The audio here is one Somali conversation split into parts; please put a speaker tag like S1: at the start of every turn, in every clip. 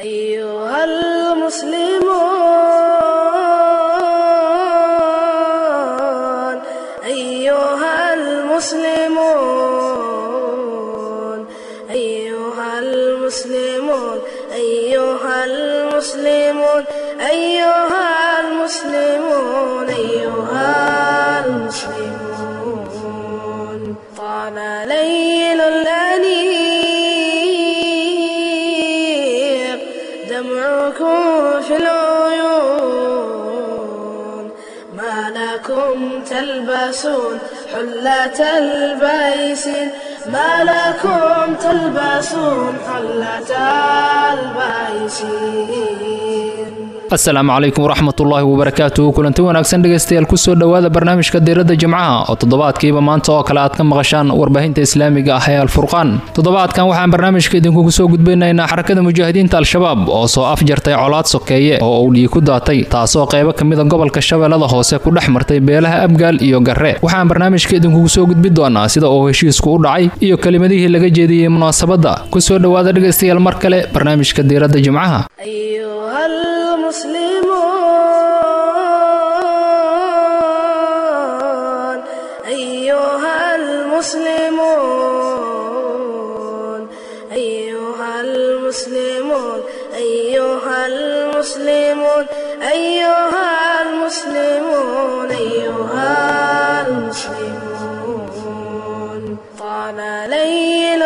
S1: أيها المسلمون أيها المسلمون أيها المسلمون أيها المسلمون أيها المسلمون أيها المسلمون طال ليل الأنيق دمعكم في العيون ما لكم تلبسون حلة البيس ما لكم تلبسون حلة البيس
S2: asalaamu calaykum waraxmatullaahi wabarakaatuhu kulanti wanaagsan dhegaystayaal kusoo dhowaada barnaamijka diiradda jimcaha oo toddobaadkiiba maanta oo kale aad ka maqashaan warbaahinta islaamiga ah ee alfurqaan toddobaadkan waxaan barnaamijka idinkugu soo gudbinaynaa xarakada mujaahidiinta al-shabaab oo soo afjartay colaad sokeeye oo uu dhiig ku daatay taasoo qaybo ka mida gobolka shabeellada hoose ku dhex martay beelaha abgaal iyo garre waxaan barnaamijka idinkugu soo gudbi doonaa sida uu heshiisku u dhacay iyo kelimadihii laga jeediyey munaasabadda kusoo dhowaada dhegaystayaal mar kale barnaamijka diiradda jimcaha
S1: أيها المسلمون أيها المسلمون أيها المسلمون أيها المسلمون أيها المسلمون أيها المسلمون طال ليل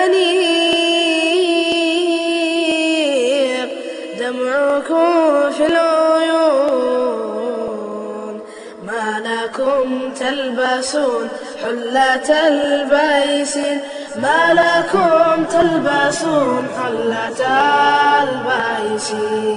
S1: الأنيق دمعكم في العيون ما لكم تلبسون حلة البيس ما لكم تلبسون حلة البيس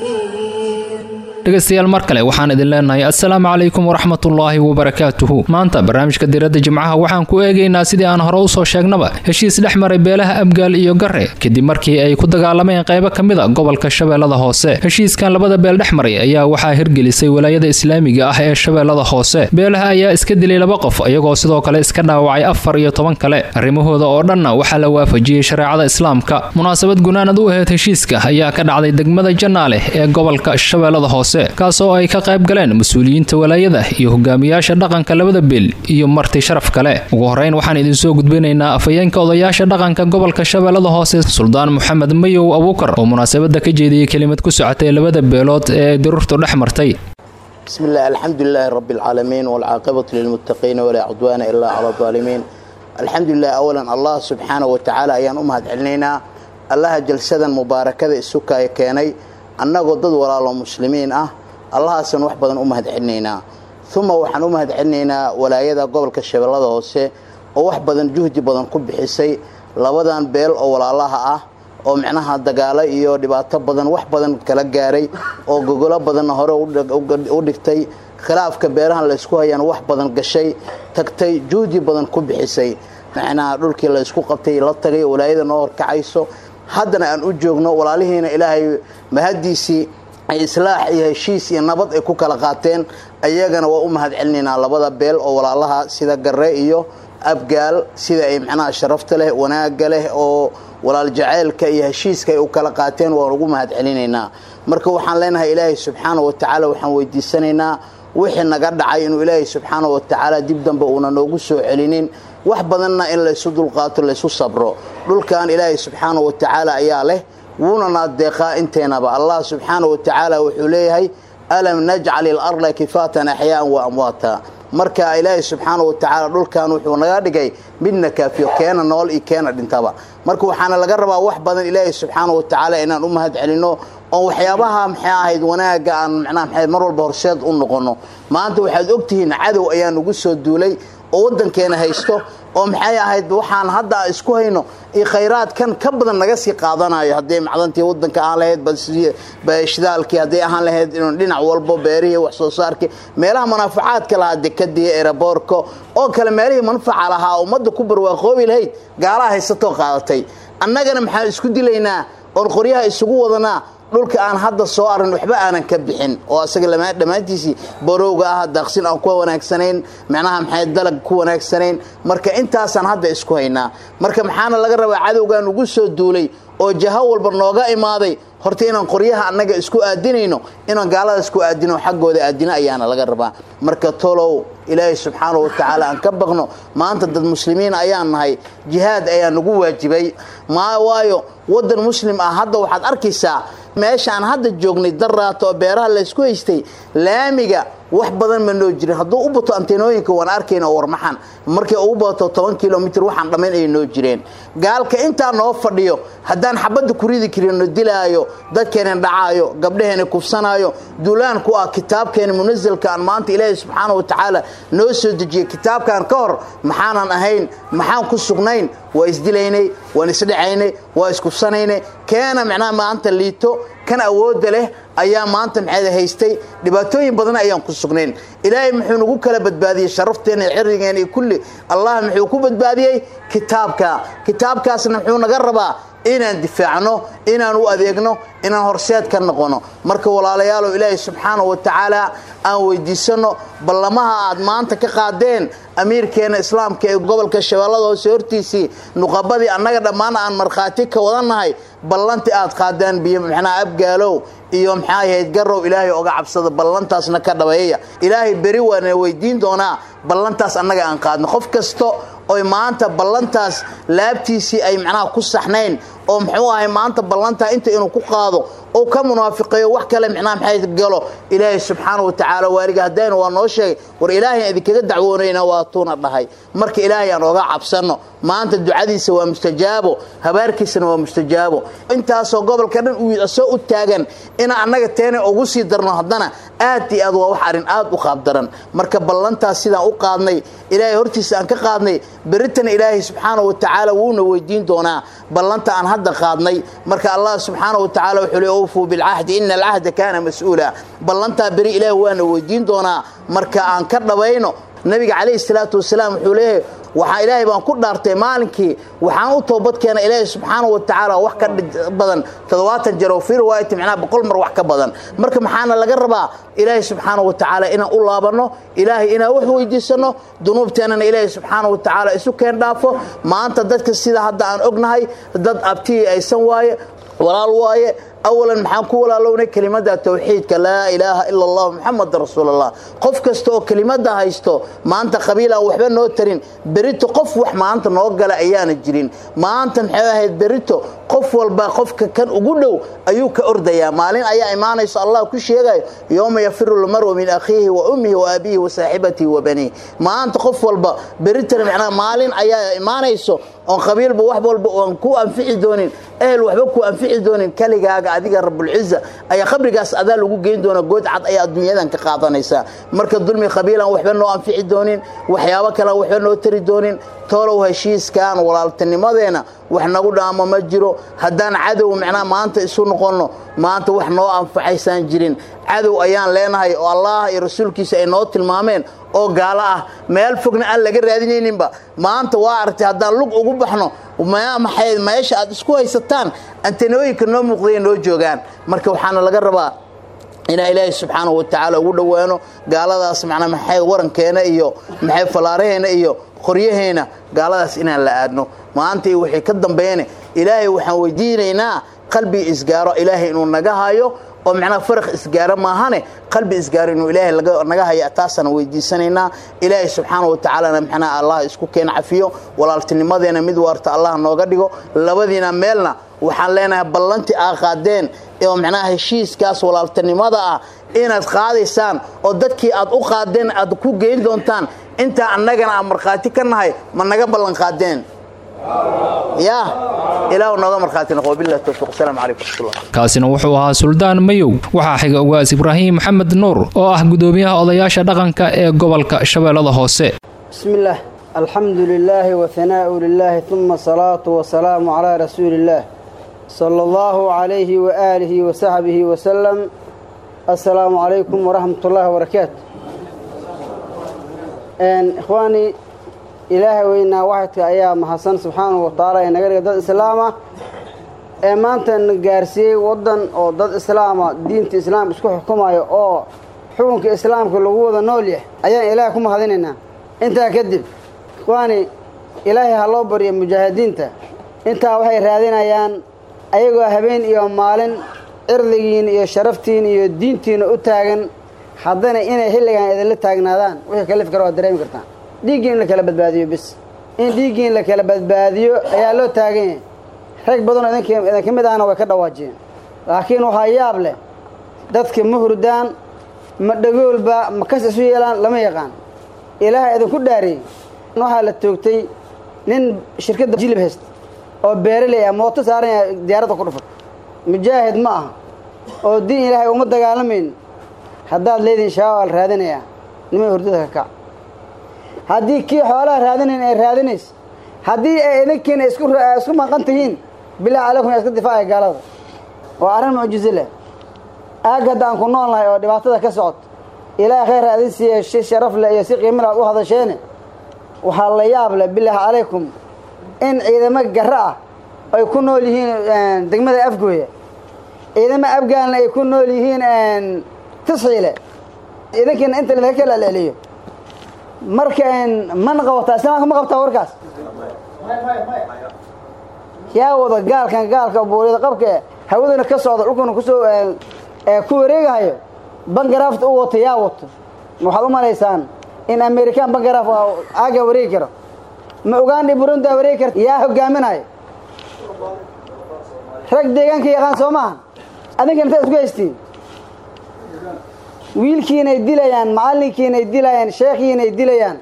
S2: dhegaystayaal mar kale waxaan idin leenahay assalaamu calaykum waraxmatullaahi wabarakaatuhu maanta barnaamijka diiradda jimcaha waxaan ku eegaynaa sidii aan hore usoo sheegnaba heshiis dhex maray beelaha abgaal iyo garre kadib markii ay ku dagaalameen qaybo ka mida gobolka shabeellada hoose heshiiskan labada beel dhex maray ayaa waxaa hirgelisay walaayada islaamiga ah ee shabeellada hoose beelaha ayaa iska dilay laba qof iyagoo sidoo kale iska dhaawacay afar iyo toban kale arrimahooda oo dhanna waxaa la waafajiyey shareecada islaamka munaasabad gunaanad u ahayd heshiiska ayaa ka dhacday degmada jannaale ee gobolka shabeellada hoose kaasoo ay ka qayb galeen mas-uuliyiinta walaayada iyo hogaamiyaasha dhaqanka labada beel iyo marti sharaf kale ugu horeyn waxaan idinsoo gudbinaynaa afhayeenka odayaasha dhaqanka gobolka shabeellada hoose suldaan moxamed mayow abuukar oo munaasabada ka jeediyey kelimad ku socotay labada beelood ee ay dirurtu dhex martay
S3: بسم الله الحمد لله رب العالمين والعاقبة للمتقين ولا عدوان إلا على الظالمين الحمد لله أولا الله سبحانه وتعالى أيان أمهد علينا الله جلسدا مباركة السكا كيني annagoo dad walaalo muslimiin ah allahaasan wax badan u mahad celinaynaa uma waxaan u mahad celinaynaa walaayada gobolka shabeellada hoose oo wax badan juhdi badan ku bixisay labadan beel oo walaalaha ah oo micnaha dagaalo iyo dhibaato badan wax badan kala gaaray oo gogolo badanna hore u dhigtay khilaafka beerahan laysku hayaan wax badan gashay tagtay juhdi badan ku bixisay macnaha dhulkii laysku qabtay la tagay walaayada noo horkacayso haddana aan u joogno walaalihiina ilaahay mahaddiisii ay islaax iyo heshiis iyo nabad ay ku kala qaateen ayagana waa u mahad celinaynaa labada beel oo walaalaha sida garre iyo abgaal sida ay macnaha sharafta leh wanaagga leh oo walaal jaceylka iyo heshiiska ay u kala qaateen waan ugu mahad celinaynaa marka waxaan leenahay ilaahay subxaana wa tacaala waxaan weydiisanaynaa wixii naga dhacay inuu ilaahay subxaana wa tacaala dib dambe uuna noogu soo celinin wax badanna in laysu dulqaato laysu sabro dhulkan ilaahay subxaana wa tacaala ayaa leh wuuna naadeeqaa inteynaba allah subxaana wa tacaala wuxuu leeyahay alam najcal ilarda kifaatan axyaaan wa amwaata marka ilaahay subxaana wa tacaala dhulkan wuxuu naga dhigay midna kaafiyo keena nool iyo keena dhintaba marka waxaana laga rabaa wax badan ilaahay subxaana wa tacaala inaan u mahad celino oon waxyaabaha maxay ahayd wanaagga aan macnaha maxay mar walba horseed u noqono maanta waxaad ogtihiin cadow ayaa nagu soo duulay oo waddankeena haysto oo maxay ahayd waxaan hadda isku hayno iyo khayraadkan ka badan naga sii qaadanayo hadday macdantii waddanka aan lahayd shidaalkii hadday ahaan lahayd dhinac walbo beerihii wax soo saarkii meelaha manaafacaadka lahaa dekadii eraboorka oo kale meelihii manfaca lahaa ummadda ku barwaaqoobi lahayd gaalaha haysatoo qaadatay annagana maxaan isku dilaynaa oon qoryaha isugu wadanaa dhulka aan hadda soo arin waxba aanan ka bixin oo asaga dhammaantiisii borowga ah daaqsin aan ku wanaagsanayn macnaha maxay dalag ku wanaagsanayn marka intaasaan hadda isku haynaa marka maxaana laga rabaa cadowgan ugu soo duulay oo jaho walba nooga imaaday horta inaan qoryaha annaga isku aadinayno inaan gaalada isku aadino xaggooda aadino ayaana laga rabaa marka tolow ilaahay subxaanahu watacaala aan ka baqno maanta dad muslimiin ayaan nahay jihaad ayaa nagu waajibay ma waayo waddan muslim ah hadda waxaad arkaysaa meeshaan hadda joognay daraato oo beeraha laysku haystay laamiga wax badan ma noo jirin hadduu u bato anteenooyinka waan arkayna oo warmaxan markay ugu bato toban kilomitr waxaan dhammayn ay noo jireen gaalka intaa noo fadhiyo haddaan xabadda ku ridi karino dilaayo dadkeena dhacaayo gabdhaheena kufsanaayo duulaan ku ah kitaabkeena munasalka aan maanta ilaahay subxaana wa tacaala noo soo dejiyey kitaabkan ka hor maxaanan ahayn maxaan ku sugnayn waa isdilaynay waan isdhacaynay waa iskufsanaynay keena macnaha maanta liito kan awoodda leh ayaa maanta maxayd haystay dhibaatooyin badan ayaan ku sugnayn ilaahay muxuu nagu kala badbaadiyey sharafteena iyo cirrigeena iyo kulli allah muxuu ku badbaadiyey kitaabka kitaabkaasna muxuu naga rabaa inaan difaacno inaan u adeegno inaan horseed ka noqono marka walaalayaalow ilaahay subxaanahu wa tacaala aan weydiisanno ballamaha aad maanta ka qaadeen amiirkeena islaamka ee gobolka shabeellada hoose hortiisii nuqabadii annaga dhammaan aan markhaati ka wadannahay ballantii aad qaadeen biyo maxnaa abgaalow iyo maxaa ahayd garow ilaahay oga cabsada ballantaasna ka dhabeeya ilaahay beri waana weydiin doonaa ballantaas annaga aan qaadno qof kasto oy maanta ballantaas laabtiisii ay macnaha ku saxnayn oo muxuu ahay maanta ballantaa inta inuu ku qaado oo ka munaafiqeeyo wax kale micnaha maxay galo ilaahay subxaana wa tacaala waaliga haddayna waa noo sheegay war ilaahay idinkaga dacwoonayna waa tuuna dhahay marka ilaahay aan oga cabsanno maanta ducadiisa waa mustajaabo habaarkiisana waa mustajaabo intaasoo gobolka dhan uu soo u taagan inaan annaga teena ugu sii darno haddana aad iyo aad waa wax arrin aad u qaabdaran marka ballantaas sidaan u qaadnay ilaahay hortiisa aan ka qaadnay beritana ilaahay subxaana wa tacaala wuuna weydiin doonaa ballanta aan hadda qaadnay marka allah subxaana wa tacala wuxuu le awfuu bilcahdi ina alcahda kaana mas-uula ballantaa beri ilaahi waana weydiin doonaa marka aan ka dhabayno nabiga calayhi salaatu wasalaam wuxuu leeyahay waxaa ilaahay baan ku dhaartay maalinkii waxaan u toobad keena ilaahay subxaana wa tacaala wax ka badan toddobaatan jeer oo fii riwaayati macnaha boqol mar wax ka badan marka maxaana laga rabaa ilaahay subxaana wa tacaala inaan u laabanno ilaahay inaan wax weydiisanno dunuubteennana ilaahay subxaana wa tacaala isu keen dhaafo maanta dadka sida hadda aan ognahay dad abtihii aysan waaye walaal waaye awalan maxaan ku walaalownay kelimada tawxiidka laa ilaaha ila allah muxamada rasuulallah qof kasta oo kelimada haysto maanta qabiil aan waxba noo tarin berito qof wax maanta noo gala ayaana jirin maanta maxay ahayd berito qof walba qofka kan ugu dhow ayuu ka ordayaa maalin ayaa imaanayso allah ku sheegayo yowma yafiru lmaru min akhiihi wa ummihi wa abiihi wa saaxibatihi wa baniih maanta qof walba beritana macnaha maalin ayaa imaanayso oon qabiilba wax walba oon ku anfici doonin ehel waxba ku anfici doonin kaligaaga adiga rabulciza ayaa qabrigaas adaa lagu geyn doona good cad ayaa adduunyadan ka qaadanaysaa marka dulmi qabiilaan waxba noo anfici doonin waxyaabo kalean waxba noo tari doonin toolow heshiiskan walaaltinimadeena wax nagu dhaamo ma jiro haddaan cadow macnaha maanta isu noqonno maanta wax noo anfacaysaan jirin cadow ayaan leenahay oo allah iyo rasuulkiisa ay noo tilmaameen oo gaalo ah meel fogna aan laga raadinayninba maanta waa aragtay haddaan lug ugu baxno maxay meesha aad isku haysataan antanooyinka noo muuqdaya noo joogaan marka waxaana laga rabaa inaan ilaahay subxaanahu wa tacaala ugu dhowaano gaaladaas macnaa maxay warankeena iyo maxay fallaaraheena iyo qoryaheena gaaladaas inaan la aadno maanta iyo wixii ka dambeeyane ilaahay waxaan weydiinaynaa qalbi isgaaro ilaahay inuu naga hayo oo macnaha faraq isgaaro maahane qalbi isgaaro inuu ilaahay naga haya taasaan weydiisanaynaa ilaahay subxaana wa tacaalana macnaha allah isku keen cafiyo walaaltinimadeena mid waarta allah nooga dhigo labadiina meelna waxaan leenahay ballantii aa qaadeen oo macnaha heshiiskaas walaaltinimada ah inaad qaadaysaan oo dadkii aad u qaadeen aad ku geyn doontaan intaa annagana aan markhaati ka nahay ma naga ballan qaadeen ya ilaah nooga markhaati noqo billahi tawfiiq asalaamu calaykum waraxmatullah
S2: kaasina wuxuu ahaa suldaan mayow waxaa xiga ugaas ibraahim maxamed nuur oo ah gudoomiyaha odayaasha dhaqanka ee gobolka shabeellada hoose
S4: بسم الله الحمد لله وثناء لله ثم الصلاة والسلام على رسول الله صلى الله عليه وآله وصحبه وسلم السلام عليكم ورحمة الله وبركاته إن إخواني إلهي وإنا واحد أيام حسن سبحانه وتعالى إن غير ضد إسلامه ee maanta na gaarsiiyey waddan oo dad islaama diinta islaam isku xukumayo oo xukunka islaamka lagu wada nool yahay ayaan ilaahay ku mahadinaynaa intaa kadib ikhwaani ilaahay ha loo baryo mujaahidiinta intaa waxay raadinayaan ayagoo habeen iyo maalin cirdigiin iyo sharaftiin iyo diintiina u taagan haddana inay xilligan idinla taagnaadaan wixii kalif kara waad dareemi kartaan dhiiggiin in la kala badbaadiyo bis in dhiiggiin la kala badbaadiyo ayaa loo taagan yahay rag badanoo idinka mid ahna way ka dhawaajiyeen laakiin waxaa yaab leh dadka ma hurdaan ma dhagoolba ma kas isu yeelaan lama yaqaan ilaaha idinku dhaariyey waxaa la toogtay nin shirkadda jilib haysta oo beeraley ah mooto saaran yahay diyaaradda ku dhufat mujaahid ma aha oo diin ilaahay uma dagaalamayn haddaad leedihin shabaab al raadinayaa nimay hurdada ka kac haddii kii xoolaha raadinayn ay raadinays haddii ay idinkiina isku isku maqan tihiin bilahi calaykum yaa iska difaacaya gaalada waa arrin mucjizo leh aag hadda aan ku nool nahay oo dhibaatada ka socot ilaahay khayr adin siiya si sharaf leh iyo si qiimale aad u hadasheene waxaa la yaab leh bilaahi calaykum in ciidamo garro ah ay ku nool yihiin degmada afgooya ciidamo afgaalna ay ku nool yihiin tisxiile idinkiina inta laga kala celceliyo marka mana qabataa islaamka ma qabtaa warkaas yaa wada gaalkan gaalka buuriyada qabka hawaduna ka socda dhulkuna kusoo ku wareegahayo bangaraafta u wato yaa wato waxaad u malaysaan in american bangaraaf aaga wareegi karo ma ugandhi burundi a wareegi karta yaa hogaaminayo rag deegaanka yaqaan soo maaha adinkan intaad isku haystiin wiilkiinay dilayaan macallinkiinay dilayaan sheekhiinay dilayaan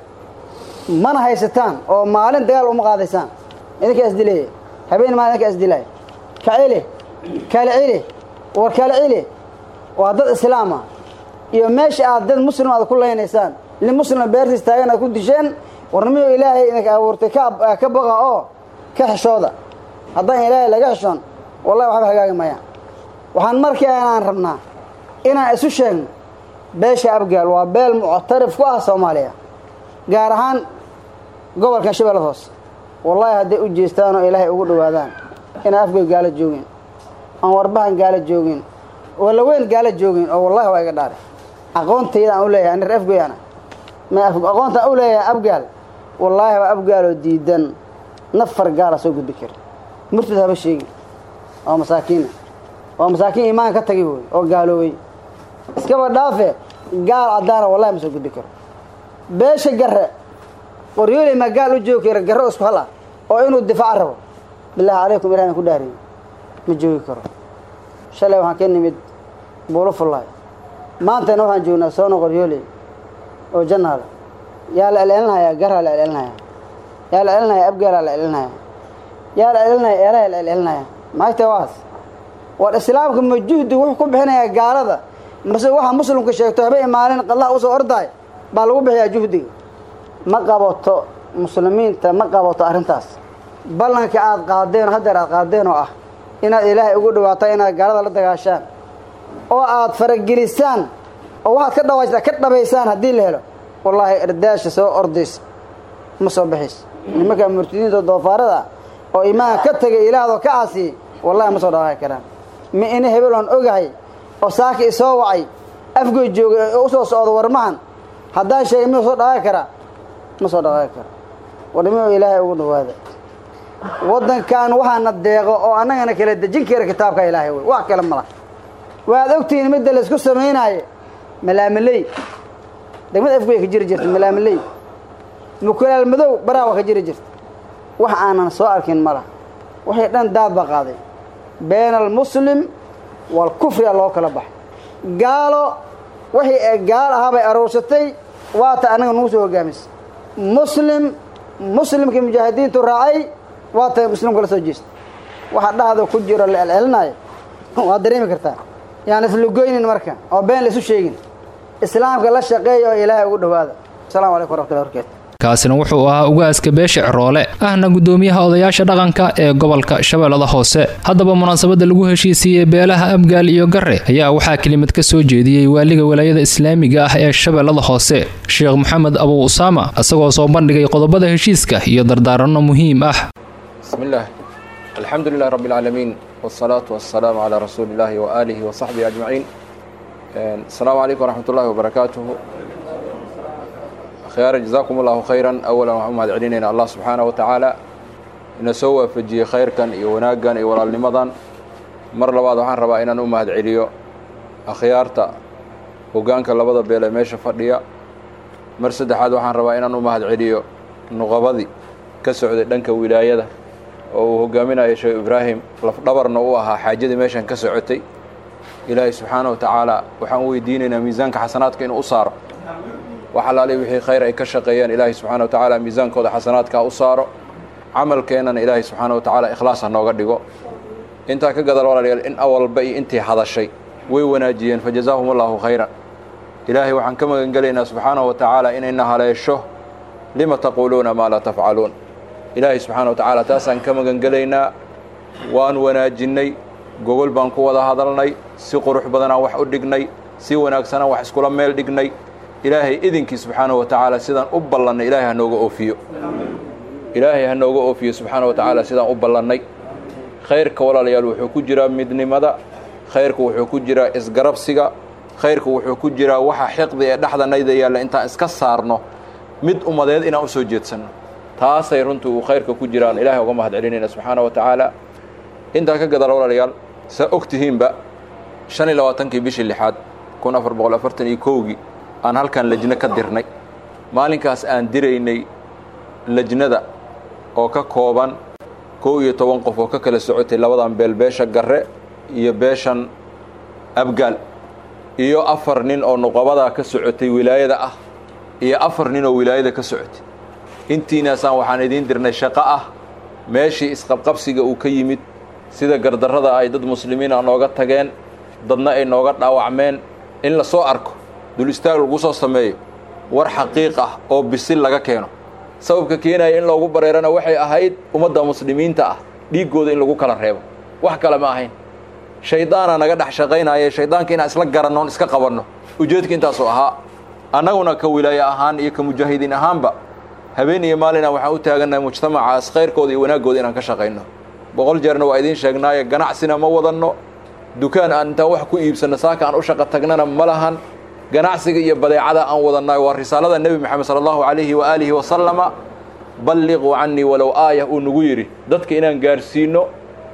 S4: mana haysataan oo maalin dagaal uma qaadaysaan idinkaa isdilaya habeen maalin idinkaa isdilaya ka celi kala celi war kala celi waa dad islaama iyo meesha aad dad muslim aad ku laynaysaan li muslima beertiis taagan aad ku disheen warnimiyo ilaahay idinka abuurtay ka baqa oo ka xishooda haddaan ilaahay laga xishoon wallahi waxba hagaagi mayaan waxaan markii aan rabnaa inaan isu sheegno beesha abgaal waa beel muctarif ku ah soomaaliya gaar ahaan gobolkan shabeellada hoose wallaahi hadday u jeestaan oo ilaahay ugu dhowaadaan inaan afgoy gaalo joogin aan warbahan gaalo joogin walaweyn gaalo joogin oo wallahi waa iga dhaare aqoontayda aan u leeyahay anir afgoy ana ma aqoontaan u leeyahay abgaal wallaahi waa abgaaloo diidan nafar gaala soo gudbi kara murtad haba sheegin waa masaakiina waa masaakiin iimaanka ka tagay wey oo gaaloobay iskaba dhaafe gaal caddaana wallahi ma soo gudbi karo beesha garre qoryooley maa gaal u joogi kara garre isku hal ah oo inuu difaaca rabo bilaahi calaykum ilahin ku dhaariyo ma joogi karo shalay waxaan ka nimid buulo fullaay maantana waxaan joognaa soono qoryooley oo jannaada yaa la celcelinhayaa garhaa la celcelinhayaa yaa la celinhayaa abgaalaa la celcelinhayaa yaa la celinaya eelaha la celcelinaya maagta waas war islaamka ma juhdi wuxuu ku bixinayaa gaalada mase waxa muslimka sheegto habeen maalin qadlaha usoo ordaay baa lagu bixiyaa juhdiga ma qabato muslimiinta ma qabato arrintaas ballanka aad qaadeen oo haddeer aad qaadeen oo ah inaad ilaahay ugu dhawaato inaad gaalada la dagaashaan oo aad faragelisaan oo waxaad ka dhawaajtaa ka dhabaysaan haddii la helo wallaahi erdaasha soo ordaysa ma soo baxayso nimanka murtidiinta doofaarada oo imaanka ka tagay ilaahdo ka caasiyey wallahi ma soo dhawaaqi karaan ma ina hebel oon ogahay oo saaki isoo wacay afgoy joogay oo usoo socdo warmahan haddaan sheegay miyuu soo dhawaaqi karaa ma soo dhawaaqi kara warnimio ilaahay ugu dhawaada waddankan waxaana deeqo oo annagana kala dejin kara kitaabka ilaahay wey wax kale mala waad ogtihiin midda laysku samaynaayo malaamaley degmada afgoy ka jiri jirta malaamaley mukulaal madow baraawa ka jiri jirta wax aanan soo arkin mala waxay dhan daad ba qaaday bayna almuslim waalkufriya loo kala baxay gaalo wixii gaal ahaa bay aruursatay waata annaga nagu soo hogaamisay muslim muslimkii mujaahidiintu raacay waata muslimka la soo jeestay waxa dhahda ku jiro la celcelinaayo waad dareemi kartaa yaan islugoynin marka oo been la isu sheegin islaamka la shaqeeya oo ilaahay ugu dhowaada asalamu calaykum waraxmatullahi barakaatu
S2: kaasina wuxuu ahaa ugaaska beesha ciroole ahna gudoomiyaha odayaasha dhaqanka ee gobolka shabeellada hoose haddaba munaasabadda lagu heshiisiiyey beelaha abgaal iyo gare ayaa waxaa kelimad ka soo jeediyey waaliga walaayada islaamiga ah ee shabeellada hoose sheekh maxamed abu usaama isagoo soo bandhigay qodobada heshiiska iyo dardaaranno muhiim ah
S5: bismillaah alxamdu lilah rabbi alcaalamiin wsalaatu wasalaamu calaa rasuuli illaahi waaalihi wasaxbihi ajmaciin asalaamu calaykum waraxmat ullahi wabarakaatuhu khyaara jazaakum allahu khayran awalan waxaan u mahad celinayna allah subxaanahu wa tacaala ina soo waafajiyey khayrkan iyo wanaaggan iyo walaalnimadan mar labaad waxaan rabaa inaan u mahad celiyo akhyaarta hoggaanka labada beel ee meesha fadhiya mar saddexaad waxaan rabaa inaan u mahad celiyo nuqabadii ka socday dhanka wilaayada oo uu hoggaaminayo sheekh ibraahim lafdhabarna u ahaa xaajadii meeshan ka socotay ilaahay subxaana wa tacaala waxaan u weydiinaynaa miisaanka xasanaadka inuu u saaro wax alaali wixii khayr ay ka shaqeeyaan ilaahay subxaana wa tacaala miisaankooda xasanaadkaa u saaro camalkeennana ilaahay subxaana wa tacaala ikhlaas ha nooga dhigo intaa ka gadal walaalayaal in awalba iyo intii hadashay way wanaajiyeen fa jazaahum allaahu khayran ilaahay waxaan ka magan gelaynaa subxaanahu wa tacaala inayna haleesho lima taquuluuna maa laa tafcaluun ilaahay subxaana wa tacaala taasaan ka magan gelaynaa waan wanaajinnay gogol baan ku wada hadalnay si qurux badanaan wax u dhignay si wanaagsanaan wax iskula meel dhignay ilaahay idinkii subxaanahu wa tacaala sidaan u ballannay ilaahay ha nooga oofiyo ilaahay ha nooga oofiyo subxaana wa tacaala sidaan u ballannay khayrka walaalayaal wuxuu ku jiraa midnimada khayrku wuxuu ku jiraa isgarabsiga khayrku wuxuu ku jiraa waxa xiqdi ee dhexdanayda yaalla intaan iska saarno mid ummadeed inaan u soo jeedsanno taasay runtii uu khayrka ku jiraan ilaahay uga mahad celinayna subxaana wa tacaala intaa ka gadala walaalayaal saa og tihiinba shan iyo labaatankii bishii lixaad kun afar boqol afartan iyo kowgii aan halkan lejno ka dirnay maalinkaas aan diraynay lejnada oo ka kooban kow iyo toban qof oo ka kala socotay labadan beel beesha garre iyo beeshan abgaal iyo afar nin oo nuqabadaa ka socotay wilaayada ah iyo afar nin oo wilaayada ka socotay intiinaasaan waxaan idiin dirnay shaqo ah meeshii isqabqabsiga uu ka yimid sida gardarrada ay dad muslimiin a nooga tageen dadna ay nooga dhaawacmeen in la soo arko dul istaag lagu soo sameeyo war xaqiiq ah oo bisil laga keeno sababka keenaya in loogu bareerana waxay ahayd ummadda muslimiinta ah dhiiggooda in lagu kala reebo wax kale ma ahayn shaydaana naga dhex shaqaynaya shaydaanka inaan isla garannoon iska qabanno ujeedka intaasoo ahaa annaguna ka wilaaye ahaan iyo ka mujaahidiin ahaanba habeen iyo maalina waxaan u taagannahay mujtamacaas khayrkooda iyo wanaaggooda inaan ka shaqayno boqol jeerna waa idiin sheegnaaye ganacsina ma wadanno dukaan aan intaan wax ku iibsanno saaka aan u shaqo tagnana ma lahan ganacsiga iyo badeecada aan wadannaay waa risaalada nebi moxamed sala allahu calayhi wa aalihi wasalama balliquu cannii walow aayah uu nagu yidhi dadka inaan gaarsiinno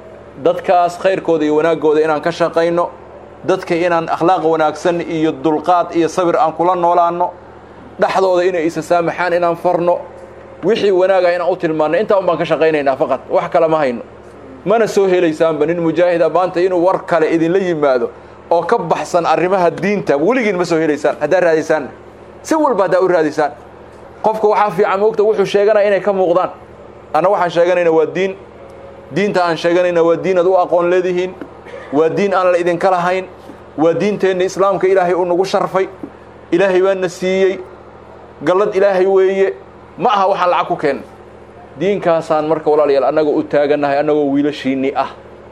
S5: dadkaas khayrkooda iyo wanaaggooda inaan ka shaqayno dadka inaan akhlaaq wanaagsan iyo dulqaad iyo sabir aan kula noolaanno dhexdooda inay isa saamaxaan inaan farno wixii wanaaga inaan u tilmaanno intaa un baan ka shaqaynaynaa faqad wax kale ma hayno mana soo helaysaanba nin mujaahida maanta inuu war kale idinla yimaado oo ka baxsan arrimaha diinta weligiin ma soo helaysaan haddaad raadisaanna si walba haddaa u raadisaan qofka waxaa fiican moogta wuxuu sheeganaya inay ka muuqdaan anna waxaan sheeganayna waa diin diinta aan sheeganayna waa diin aad u aqoon leedihiin waa diin aan la idinka lahayn waa diinteenna islaamka ilaahay uu nagu sharfay ilaahay baana siiyey gallad ilaahay weeye ma aha waxaan lacag ku keenna diinkaasaan marka walaalayaal annaga u taagannahay annagoo wiilashiinnii ah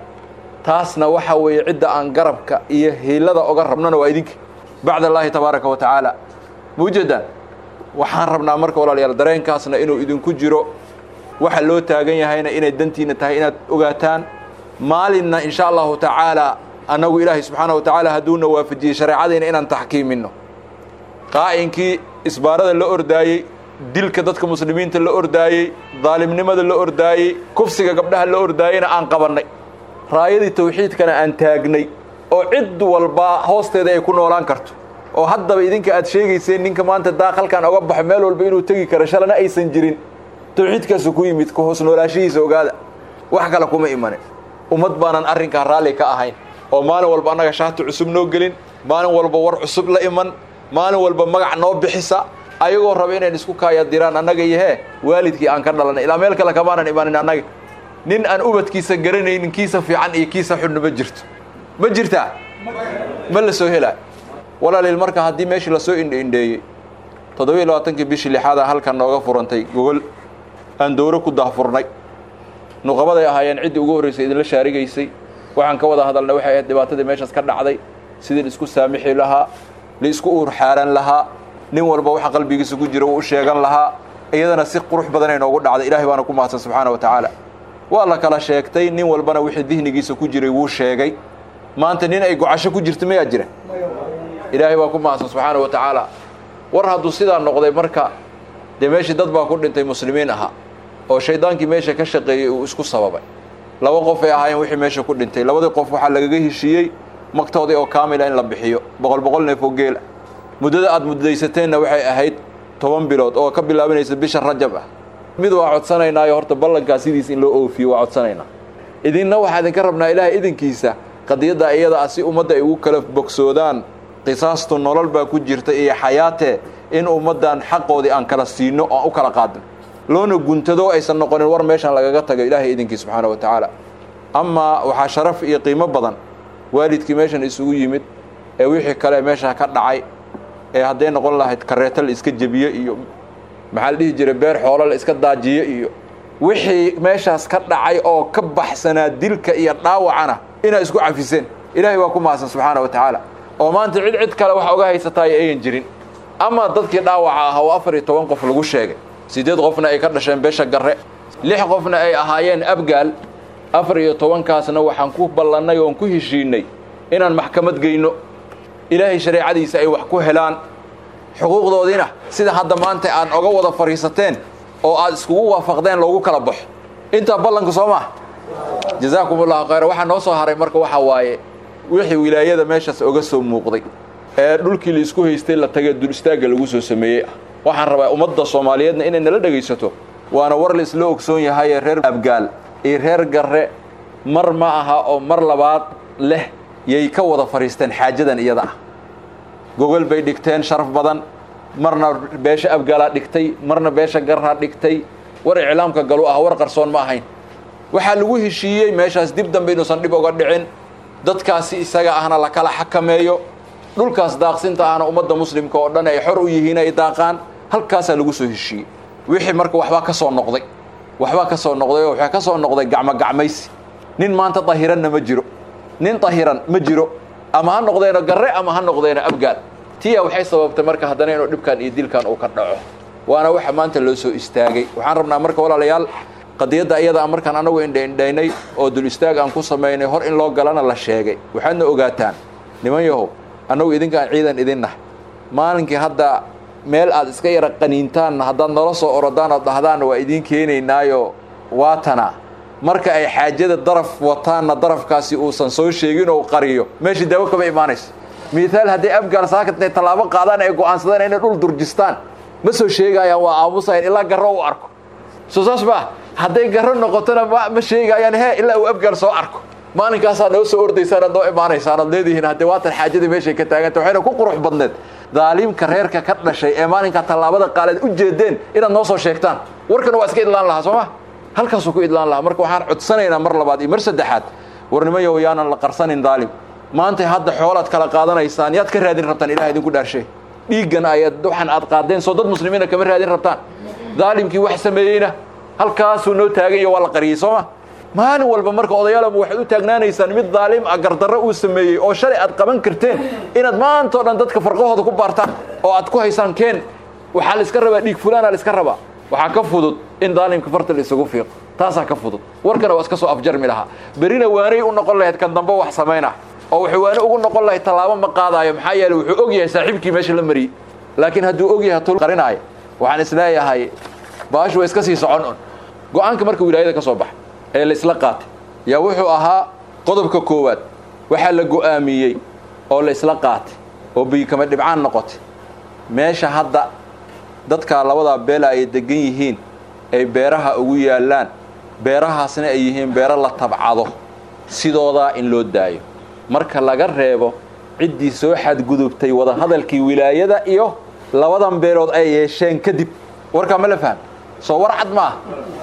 S5: taasna waxa weeye cidda aan garabka iyo hiilada oga rabnona waa idinka bacd allaahi tabaaraka wa tacaala mawjadan waxaan rabnaa marka walaalayaal dareenkaasna inuu idinku jiro waxa loo taagan yahayna inay dantiina tahay inaad ogaataan maalinna insha allahu tacaala annagu ilaahay subxaana wa tacaala hadduuna waafajiyey shareecadayna inaan taxkiiminno qaa'inkii isbaarada la ordaayey dilka dadka muslimiinta la ordaayey daalimnimada la ordaayey kufsiga gabdhaha la ordaayeyna aan qabannay raayadii tawxiidkana aan taagnay oo cid walbaa hoosteeda ay ku noolaan karto oo haddaba idinka aad sheegayseen ninka maanta daaqalkan oga baxo meel walba inuu tegi karo shalana aysan jirin tawxiidkaasu ku yimid ku hoos noolaashihiisa ogaada wax kale kuma imanin ummad baanan arrinkaa raalli ka ahayn oo maalin walba annaga shaati cusub noo gelin maalin walba war cusub la iman maalin walba magac noo bixisa ayagoo raba inayn isku kaaya diraan annaga iyo hee waalidkii aan ka dhalanay ilaa meel kale kamaanan imanin annaga nin aan ubadkiisa garanaynin kiisa fiican iyo kiisa xunna ma jirto ma jirtaa ma la soo helaa walaaliil marka haddii meeshii lasoo indhaindheeyey toddobiiyo labaatankii bishii lixaada halkan nooga furantay gogol aan dowro ku daahfurnay nuqabaday ahaayeen ciddii ugu horraysay idinla shaarigaysay waxaan ka wada hadalnay waxay ahayd dhibaatadii meeshaas ka dhacday sidii la isku saamixi lahaa la isku uur xaaran lahaa nin walba waxa qalbigiisa ku jira uu u sheegan lahaa iyadana si qurux badanay noogu dhacday ilaahay baana ku mahadsan subxaana wa tacaala waa la kala sheegtay nin walbana wixii dihnigiisa ku jiray wuu sheegay maanta nin ay gocasho ku jirto mayaa jira ilaahay baa ku mahadsan subxaana wa tacaala war hadduu sidaa noqday marka dee meeshii dad baa ku dhintay muslimiin ahaa oo shaydaankii meesha ka shaqeeyey uu isku sababay laba qof ay ahaayeen wixii meesha ku dhintay labadii qof waxaa lagaga heshiiyey magtoodii oo kaamila in la bixiyo boqol boqol neef oo geela muddada aad muddaysateenna waxay ahayd toban bilood oo ka bilaabanaysa bisha rajab ah mid waa codsanaynaayo horta ballankaa sidiis in loo oofiyo waa codsanaynaa idinna waxaa idinka rabnaa ilaahay idinkiisa qadiyadda iyada ah si ummadda ay ugu kala bogsoodaan qisaastu nolol baa ku jirta iyo xayaatee in ummaddan xaqoodii aan kala siino oo aan u kala qaadin loona guntado aysan noqonin war meeshan lagaga tago ilaahay idinkii subxaana wa tacaala amaa waxaa sharaf iyo qiimo badan waalidkii meeshan isugu yimid ee wixii kale meesha ka dhacay ee hadday noqon lahayd kareeto la iska jebiye iyo maxaa la dhihi jiray beer xoolo la iska daajiye iyo wixii meeshaas ka dhacay oo ka baxsanaa dilka iyo dhaawacana inaa isku cafiseen ilaahay waa ku mahadsan subxaana wa tacaala oo maanta cid cid kale wax oga haysataay ayan jirin ama dadkii dhaawaca ah oo afar iyo toban qof lagu sheegay siddeed qofna ay ka dhasheen beesha garre lix qofna ay ahaayeen abgaal afar iyo tobankaasna waxaan ku ballannay oon ku heshiinay inaan maxkamad geyno ilaahay shareecadiisa ay wax ku helaan xuquuqdoodiina sida hadda maanta aan oga wada fadhiisateen oo aad iskugu waafaqdeen loogu kala baxo intaa ballanka soo maa jazaakum ullahu khayra waxaa noo soo haray marka waxaa waaye wixii wilaayada meeshaas oga soo muuqday ee dhulkii la isku haystay la tagay dul istaagga lagu soo sameeyey ah waxaan rabaa ummadda soomaaliyeedna inay nala dhegaysato waana war la isla ogsoon yahayee reer abgaal iyo reer garre mar ma aha oo mar labaad leh yay ka wada fadhiisteen xaajadan iyada ah gogol bay dhigteen sharaf badan marna beesha abgaalaa dhigtay marna beesha garraa dhigtay war iclaamka galu ah war qarsoon ma ahayn waxaa lagu heshiiyey meeshaas dib dambe inuusan dhib oga dhicin dadkaasi isaga ahna la kala xakameeyo dhulkaas daaqsinta ahna ummadda muslimka oo dhan ay xor u yihiin ay daaqaan halkaasaa lagu soo heshiiyey wixii marka waxbaa ka soo noqday waxbaa ka soo noqday oo waxaa ka soo noqday gacmogacmaysi nin maanta dahiranna ma jiro nin dahiran ma jiro ama ha noqdeeno garre ama ha noqdeeno abgaal tiya waxay sababtay marka haddana inuu dhibkan iyo dilkan uu ka dhaco waana waxa maanta loo soo istaagay waxaan rabnaa marka walaalayaal qadiyadda iyada a markaan anagu indhaindhaynay oo dul istaag aan ku samaynay hor in loo galana la sheegay waxaadna ogaataan niman yahow annagu idinkaan ciidan idinnahay maalinkii hadda meel aad iska yara qaniintaanna haddaad nala soo orodaan ood dhahdaanna waa idiin keenaynaayo waatana marka ay xaajada daraf wataanna darafkaasi uusan soo sheegin oo qariyo meeshii daawo kama imaanayso miaal hadday abgaal saakatnay tallaabo qaadaan ay go'aansadaan inay dhul durjistaan ma soo sheegaayaan waa aamusayan ilaa garro u arko soo saas maa hadday garro noqotona ma sheegaayaan he ilaa uu abgaal soo arko maalinkaasaa noo soo ordaysaan ad noo imaanaysaan ad leedihiin haddee waatan xaajadii meeshay ka taaganta waxayna ku qurux badneed daaliimka reerka ka dhashay ee maalinkaa tallaabada qaaleed u jeedeen inaad noo soo sheegtaan warkana waa iska idlaan lahaa soo ma halkaasuu ku idlaan lahaa marka waxaan codsanaynaa mar labaad iyo mar saddexaad warnimayow yaanan la qarsanin daalim maantay hadda xoolaad kala qaadanaysaan yaad ka raadin rabtaan ilaha idinku dhaarshay dhiiggan ayaad waxaan aad qaadeen soo dad muslimiina kama raadin rabtaan daalimkii wax sameeyeyna halkaasuu noo taagan iyo waa la qariyey soo ma maalin walba marka odayaalama waxaad u taagnaanaysaan mid daalim ah gardarro uu sameeyey oo shalay aad qaban karteen inaad maanta o dhan dadka farqahooda ku baartaan oo aad ku haysaan keen waxaa la iska rabaa dhiig fulaana la iska rabaa waxaa ka fudud in daalimka farta la isugu fiiqo taasaa ka fudud warkana waa iska soo afjarmi lahaa berina waanay u noqon lahayd kan dambe wax samaynah oo wuxuu waane ugu noqon lahayd tallaabo ma qaadaayo maxaa yeeley wuxuu og yahay saaxiibkii meesha la mariyey laakiin hadduu og yahay tul qarinaayo waxaan isleeyahay baashu waa iska sii socon un go-aanka marka wilaayada ka soo baxa ee la isla qaatay yaa wuxuu ahaa qodobka koowaad waxaa la go'aamiyey oo la isla qaatay oo biyikama dhibcaan noqotay meesha hadda dadkaa labadaa beela ay degan yihiin ay beeraha ugu yaallaan beerahaasna ay yihiin beero la tabcado sidoodaa in loo daayo marka laga reebo ciddii soo xadgudubtay wadahadalkii wilaayada iyo labadan beelood ay yeesheen kadib warkaa ma la faham soo war cad ma ah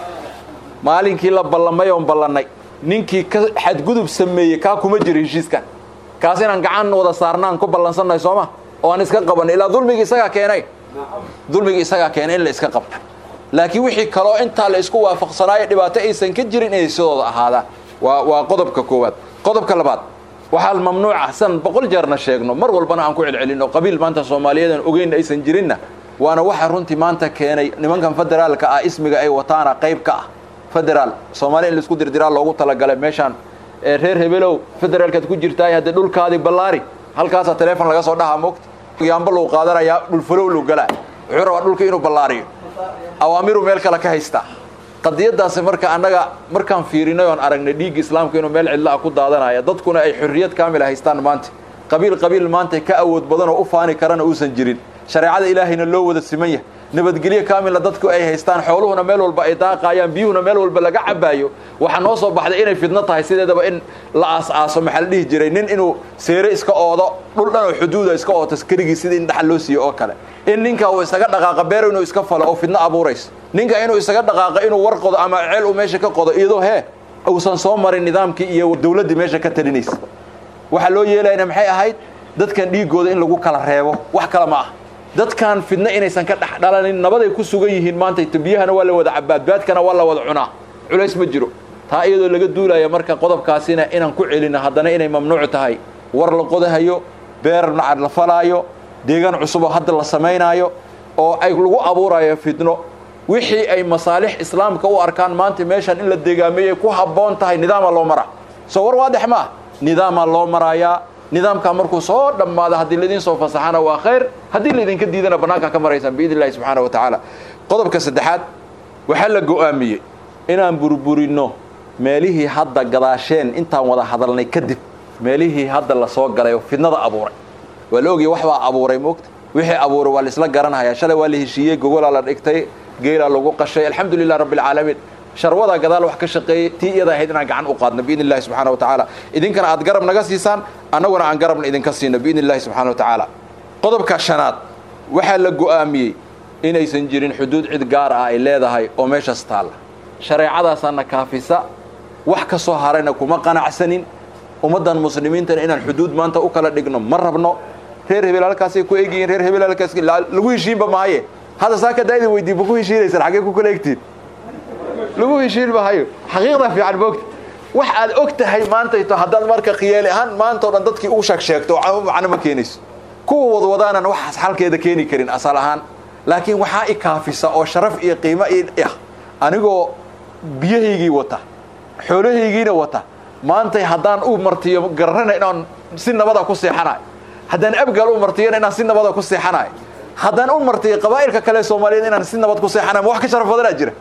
S5: maalinkii la ballamay oon ballannay ninkii ka xadgudub sameeyey kaa kuma jiro heshiiskan kaas inaan gacan wada saarnaan ku ballansannahay soo ma oo aan iska qabanay ilaa dulmigii isagaa keenay dulmigii isagaa keenay in la iska qabto laakiin wixii kaloo intaa la isku waafaqsanaayo dhibaato aysan ka jirin inay sidooda ahaadaan waa waa qodobka koowaad qodobka labaad waxaa mamnuuca san boqol jeerna sheegno mar walbana aan ku celcelinno qabiil maanta soomaaliyeed aan ogeyn aysan jirinna waana waxa runtii maanta keenay nimankan federaalka ah ismiga ay wataana qayb ka ah federaal soomaaliya in laisku dirdiraa loogu talagalay meeshaan ee reer hebelow federaalkaad ku jirtaay haddee dhulkaadii ballaari halkaasaa teleefon laga soo dhahaa moogta yaamba luu qaadanayaa dhulfalow luu galaa wuxuu rabaa dhulka inuu ballaariyo awaamiruu meel kale ka haystaa qadiyadaasi marka annaga markaan fiirinay oon aragnay dhiigga islaamka inuu meel cidla ah ku daadanaya dadkuna ay xorriyad kaamil haystaan maanta qabiil qabiil maanta ka awood badan oo u faani karana uusan jirin shareecada ilaahayna loo wada siman yahay nabadgelyo kaamilna dadku ay haystaan xooluhuna meel walba ay daaqaayaan biyuhuna meel walba laga cabaayo waxaa noo soo baxday inay fidno tahay sideedaba in la aas-aaso maxaa la dhihi jiray nin inuu seere iska oodo dhul dhan oo xuduuda iska ooto keligii sidii in dhaxal loo siiyo oo kale in ninka uu isaga dhaqaaqa beer inuu iska falo oo fidno abuuraysa ninka inuu isaga dhaqaaqa inuu war qodo ama ceel uu meesha ka qodo iyadoo hee uusan soo marin nidaamkii iyo dawladdii meesha ka talinaysa waxaa loo yeelayna maxay ahayd dadkan dhiigooda in lagu kala reebo wax kale ma ah dadkan fidno inaysan ka dhex dhalanin nabaday ku sugan yihiin maanta biyahana waa la wada cabaadbaadkana waa la wada cunaa culays ma jiro taa iyadoo laga duulaya marka qodobkaasina inaan ku celino haddana inay mamnuuc tahay war la qodahayo beer nacad la falaayo deegaan cusub oo hadda la samaynaayo oo ay lagu abuurayo fidno wixii ay masaalix islaamka u arkaan maanta meeshan in la deegaameeyey ku habboon tahay nidaamaa loo maraa soo war waadex ma ah nidaamaa loo maraayaa nidaamkaa markuu soo dhammaado haddii laydin soo fasaxana waa khayr haddii laydinka diidana bannaankaa ka maraysaan biidn illahi subxaana wa tacaala qodobka saddexaad waxaa la go'aamiyey inaan burburinno meelihii hadda gadaasheen intaan wada hadalnay kadib meelihii hadda la soo galay oo fidnada abuuray waa la ogaya wax baa abuuray moogta wixii abuuray waa la isla garanhayaa shalay waa la heshiiyey gogolaa la dhigtay geelaa lagu qashay alxamdu lilah rabbi alcaalamiin sharwadaa gadaal wax ka shaqeeyey tii iyada ahayd inaan gacan u qaadno biidn illahi subxana wa tacaala idinkana aad garab naga siisaan annaguna aan garabna idinka siino biidn illahi subxana wa tacaala qodobka shanaad waxaa la go'aamiyey inaysan jirin xuduud cid gaar ah ay leedahay oo meeshaas taalla shareecadaasaana kaafisa wax ka soo harayna kuma qanacsanin ummaddan muslimiintana inaan xuduud maanta u kala dhigno ma rabno reer hebel halkaasay ku egyihiin reer hebel halkaas lagu heshiinba mahaye hadda saa ka daa'ida weydii ma ku heshiinaysaan xaggee ku kala egtiin lagu heshiin mahayo xaqiiqda fiican moogta wax aad og tahay maantayto haddaad marka khiyaali ahaan maanta o dhan dadkii u sheeg sheegto macno ma keenayso kuwa wadwadaanan waxaas xalkeeda keeni karin asal ahaan laakiin waxaa i kaafisa oo sharaf iyo qiimo i ah anigoo biyahaygii wata xoolahaygiina wata maantay haddaan u martiyo garanana inaan si nabada ku seexanayo haddaan abgaal u martiyona inaan si nabada ku seexanayo haddaan u martiyo qabaa'ilka kale soomaaliyeed inaan si nabad ku seexanayo ma wax ka sharaf badanaa jira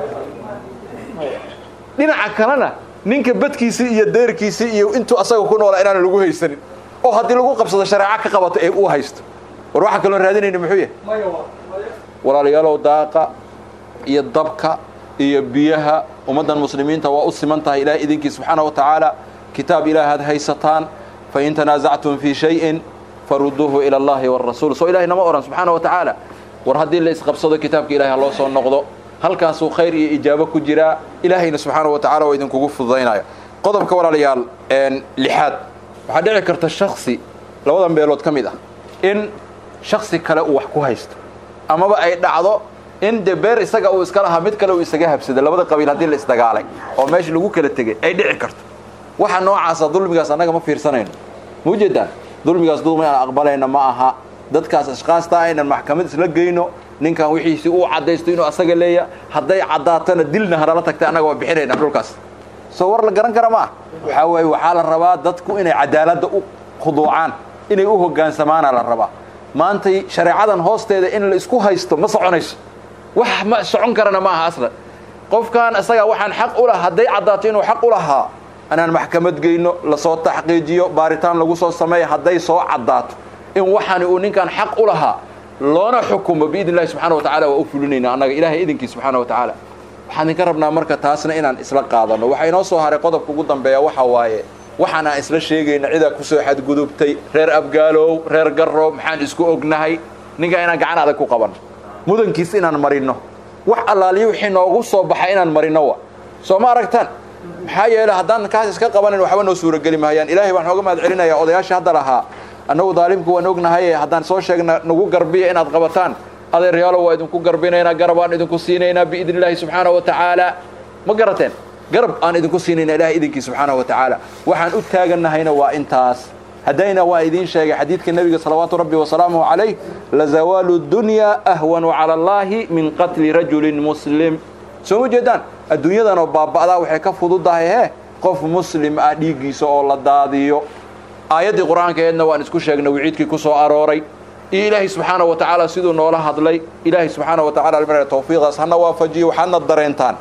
S5: dhinaca kalena ninka badkiisii iyo deerkiisii iyo intuu asaga ku noolaa inaana lagu haysanin oo haddii lagu qabsado shareeco ka qabato ee uu haysto war waxaan kaloo raadinayna muxuu yahay walaalayaalow daaqa iyo dabka iyo biyaha ummaddan muslimiinta waa u siman tahay ilahay idinkii subxaana wa tacaala kitaab ilaah aad haysataan fain tanaasactum fii shayin faruduuhu ila allahi wاrasuul soo ilahay nama ohan subxaana wa tacaala war haddii la isqabsado kitaabka ilahay ha loo soo noqdo halkaasuu khayr iyo ijaabo ku jiraa ilaahayna subxaana wa tacala oo idinkugu fududaynaya qodobka walaalayaal lixaad waxaa dhici karta shaksi labadan beelood ka mid ah in shaksi kale uu wax ku haysto amaba ay dhacdo in de beer isaga uu iska lahaa mid kale uu isaga habsada labada qabiil haddii la isdagaalay oo meesha lagu kala tegey ay dhici karto waxa noocaasa dulmigaas annaga ma fiirsanayno ma ujeedaan dulmigaas dulmi aan aqbalayna ma aha dadkaas ashkaasta aynan maxkamad isla geyno ninkan wixiisii uu caddaysto inuu asaga leeya hadday caddaatana dilna hanala tagtay annaga waa bixinayna dhulkaas soo war la garan kara ma ah waxaa waaye waxaa la rabaa dadku inay cadaaladda u khuduucaan inay u hogaansamaana la rabaa maantay shareecadan hoosteeda in la isku haysto ma soconayso wax ma socon karana ma aha aslan qofkan isagaa waxaan xaq u laha hadday caddaato inuu xaq u lahaa anaan maxkamad geyno lasoo taxqiijiyo baaritaan lagu soo sameeya hadday soo caddaato in waxaani uu ninkan xaq u lahaa loona xukumo biidn illahi subxana wa tacala waa u fulinayna annaga ilahay idinkii subxaana wa tacaala waxaan idinka rabnaa marka taasna inaan isla qaadano waxaa inoo soo haray qodobka ugu dambeeya waxa waaye waxaan aan isla sheegayna cidaa kusoo xadgudubtay reer abgaalow reer garro maxaan isku ognahay ninkaa inaan gacan adag ku qabanno mudankiis inaan marinno wax allaaliyo wixii noogu soo baxay inaan marinno wa soo ma aragtaan maxaa yeele haddaan kaas iska qabanin waxba noo suurageli mahayaan ilaahay baan nooga mahad celinayaa odayaasha hadda lahaa annagu daalimku waan ognahaye haddaan soo sheegna nagu garbiya inaad qabataan adeeryaalo waa idinku garbinaynaa garab aan idinku siinaynaa biidn illaahi subxaana wa tacaala ma garateen garab aan idinku siinayna ilahay idinkii subxaana wa tacaala waxaan u taagannahayna waa intaas haddayna waa idiin sheegay xadiidka nebiga salawaatu rabbi wasalaamuhu calayh lazawaalu dunyaa ahwanu cala allaahi min qatli rajulin muslim soo ma jeedaan adduunyadanoo baaba'daa waxay ka fududahay he qof muslim ah dhiiggiisa oo la daadiyo aayaddii qur-aankeedna waan isku sheegnay wiciidkii ku soo arooray iyo ilaahay subxaana wa tacaala siduu noola hadlay ilaahay subxaana wa tacala almar tawfiiqaas hana waafajiyo waxaadna dareentaan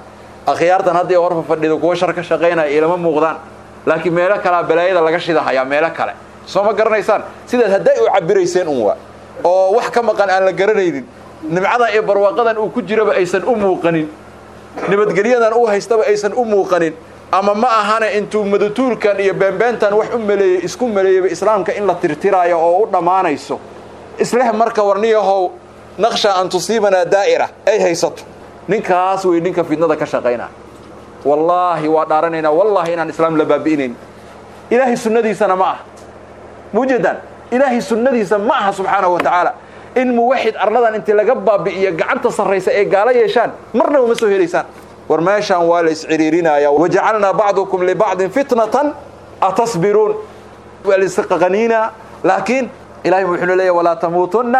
S5: akhyaartan haddii horfa fadhido kuwa shar ka shaqaynaya ilama muuqdaan laakiin meelo kalea balaayada laga shidahayaa meelo kale soo ma garanaysaan sidaas hadday u cabirayseen un waa oo wax ka maqan aan la garanaynin nimcadan iyo barwaaqadan uu ku jiraba aysan u muuqanin nabadgelyadan uu haystaba aysan u muuqanin ama ma ahane intuu madatuulkan iyo beenbeentan wax u maleeyey isku maleeyaba islaamka in la tirtiraayo oo u dhammaanayso isleh marka warniyahow naqsha an tusiibanaa daa'ira ay haysato ninkaas wey ninka fidnada ka shaqaynaa wallaahi waa dhaaranaynaa wallaahi inaan islaam la baabi'inayn ilaahay sunnadiisana ma aha mujeedaan ilaahay sunnadiisa ma aha subxaanahu wa tacaala in muwaxid arladan intii laga baabi'iyo gacanta sarraysa ee gaalo yeeshaan marnaba ma soo helaysaan war meeshaan waa la isciriirinaya wajacalnaa bacdukum libacdin fitnatan atasbiruun waa la isqaqaniinaa laakiin ilahay wuxuu leeyahy walaa tamuutunna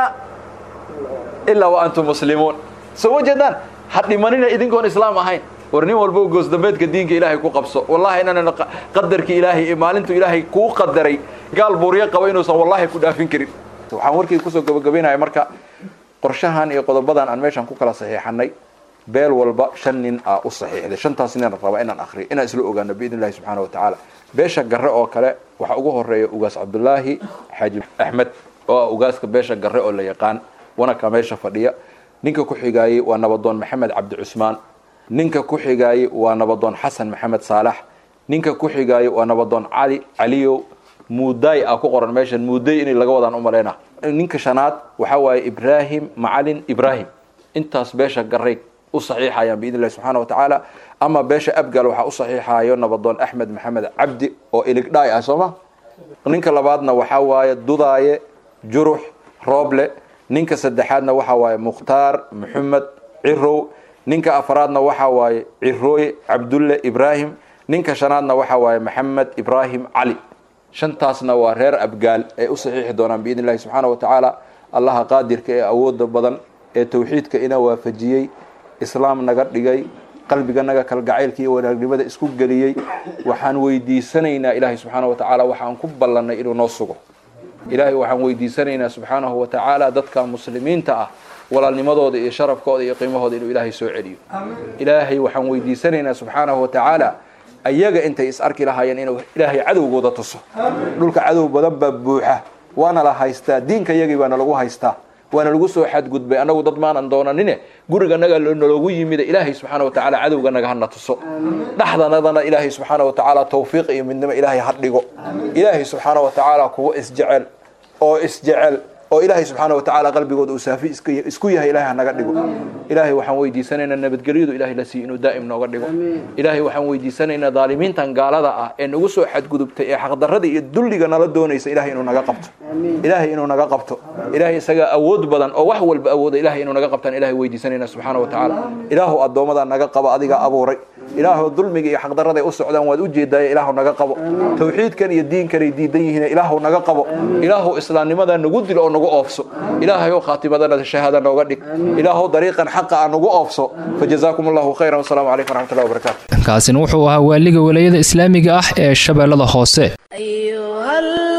S5: ilaa wa antum muslimuun soo ma jeedaan ha dhimanina idinkoon islaam ahayn war nin walbo goosdambeedka diinka ilaahay ku qabso wallahi inaanan qadarkii ilaahay ee maalintu ilaahay kuu qadaray gaal buuryo qaba inuusan wallahi ku dhaafin karin waxaan warkii kusoo gabagabaynaya marka qorshahan iyo qodobadan aan meeshaan ku kala saxiixanay beel walba shan nin aa u saxiixday shantaas nin raba inaan akriyo inaan isla ogaano biidn illahi subxaana wa tacaala beesha garre oo kale waxaa ugu horeeya ugaas cabdulaahi xaaji axmed oo ah ugaaska beesha garre oo la yaqaan wanaka meesha fadhiya ninka ku xigaayey waa nabadoon maxamed cabdi cusmaan ninka ku xigaayey waa nabadoon xasan maxamed saalax ninka ku xigaayey waa nabadoon cali caliyow muuday a ku qoran meeshan muuday inay laga wadaan umalayna ninka shanaad waxaa waaye ibraahim macalin ibraahim intaas beesha garay u saxiixayaan biidn illahi subxaana wa tacaala ama beesha abgal waxaa u saxiixayo nabadoon axmed maxamed cabdi oo iligdhaay ah sooma ninka labaadna waxaa waaye dudaaye jurux rooble ninka saddexaadna waxaa waaye mukhtaar maxamed cirow ninka afraadna waxaa waaye cirooye cabdulle ibraahim ninka shanaadna waxaa waaye maxamed ibraahim cali shantaasna waa reer abgaal ee u saxiixi doonaan biidn illahi subxaana wa tacaala allaha qaadirka ee awooda badan ee tawxiidka ina waafajiyey islaam naga dhigay qalbiganaga kalgacaylka iyo wanaagnimada isku geliyey waxaan weydiisanaynaa ilaahay subxaana wa tacaala waxaan ku ballannay inuu noo sugo ilaahay waxaan weydiisanaynaa subxaanahu wa tacaala dadka muslimiinta ah walaalnimadooda iyo sharafkooda iyo qiimahooda inuu ilaahay soo celiyo ilaahay waxaan weydiisanaynaa subxaanahu wa tacaala ayaga intay is arki lahaayeen inuu ilaahay cadowgooda tuso dhulka cadow badan baa buuxa waana la haystaa diinka yagii baana lagu haystaa waana lagu soo xadgudbay annagu dad maanan doonanine guriganaga naloogu yimida ilaahay subxaana wa tacaala cadowganaga hana tuso dhexdanadana ilaahay subxaana wa tacaala tawfiiq iyo midnimo ilaahay ha dhigo ilaahay subxaana wa tacaala kuwa isjecel oo isjecel oo ilaahay subxaana wa tacaala qalbigooda uu saafi isku yahay ilahay hanaga dhigo ilaahay waxaan weydiisanaynaa nabadgelyadu ilahay la siiyo inuu daa'im nooga dhigo ilaahay waxaan weydiisanaynaa daalimiintan gaalada ah ee nagu soo xadgudubtay ee xaqdarrada iyo dulliga nala doonaysa ilahay inuu naga qabto ilaahay inuu naga qabto ilaahay isagaa awood badan oo wax walba awooda ilahay inuu naga qabtaan ilahay weydiisanaynaa subxaana wa tacaala ilaahu addoomadaa naga qaba adiga abuuray ilaahu dulmiga iyo xaqdarrada ay u socdaan waad u jeedaaye ilaahu naga qabo tawxiidkan iyo diinkanay diidan yihiin ilaahu naga qabo ilaahu islaamnimadaa nagu dil oo nagu oofso ilaahayow khaatimadana shahaada nooga dhig ilaahow dariiqan xaqa a nagu oofso fajazaakum allahu khayran wasalaamu calaykum waraxmatullahi wabarakatu
S2: kaasina wuxuu ahaa waaliga walayada islaamiga ah ee shabeellada hoose
S1: أيها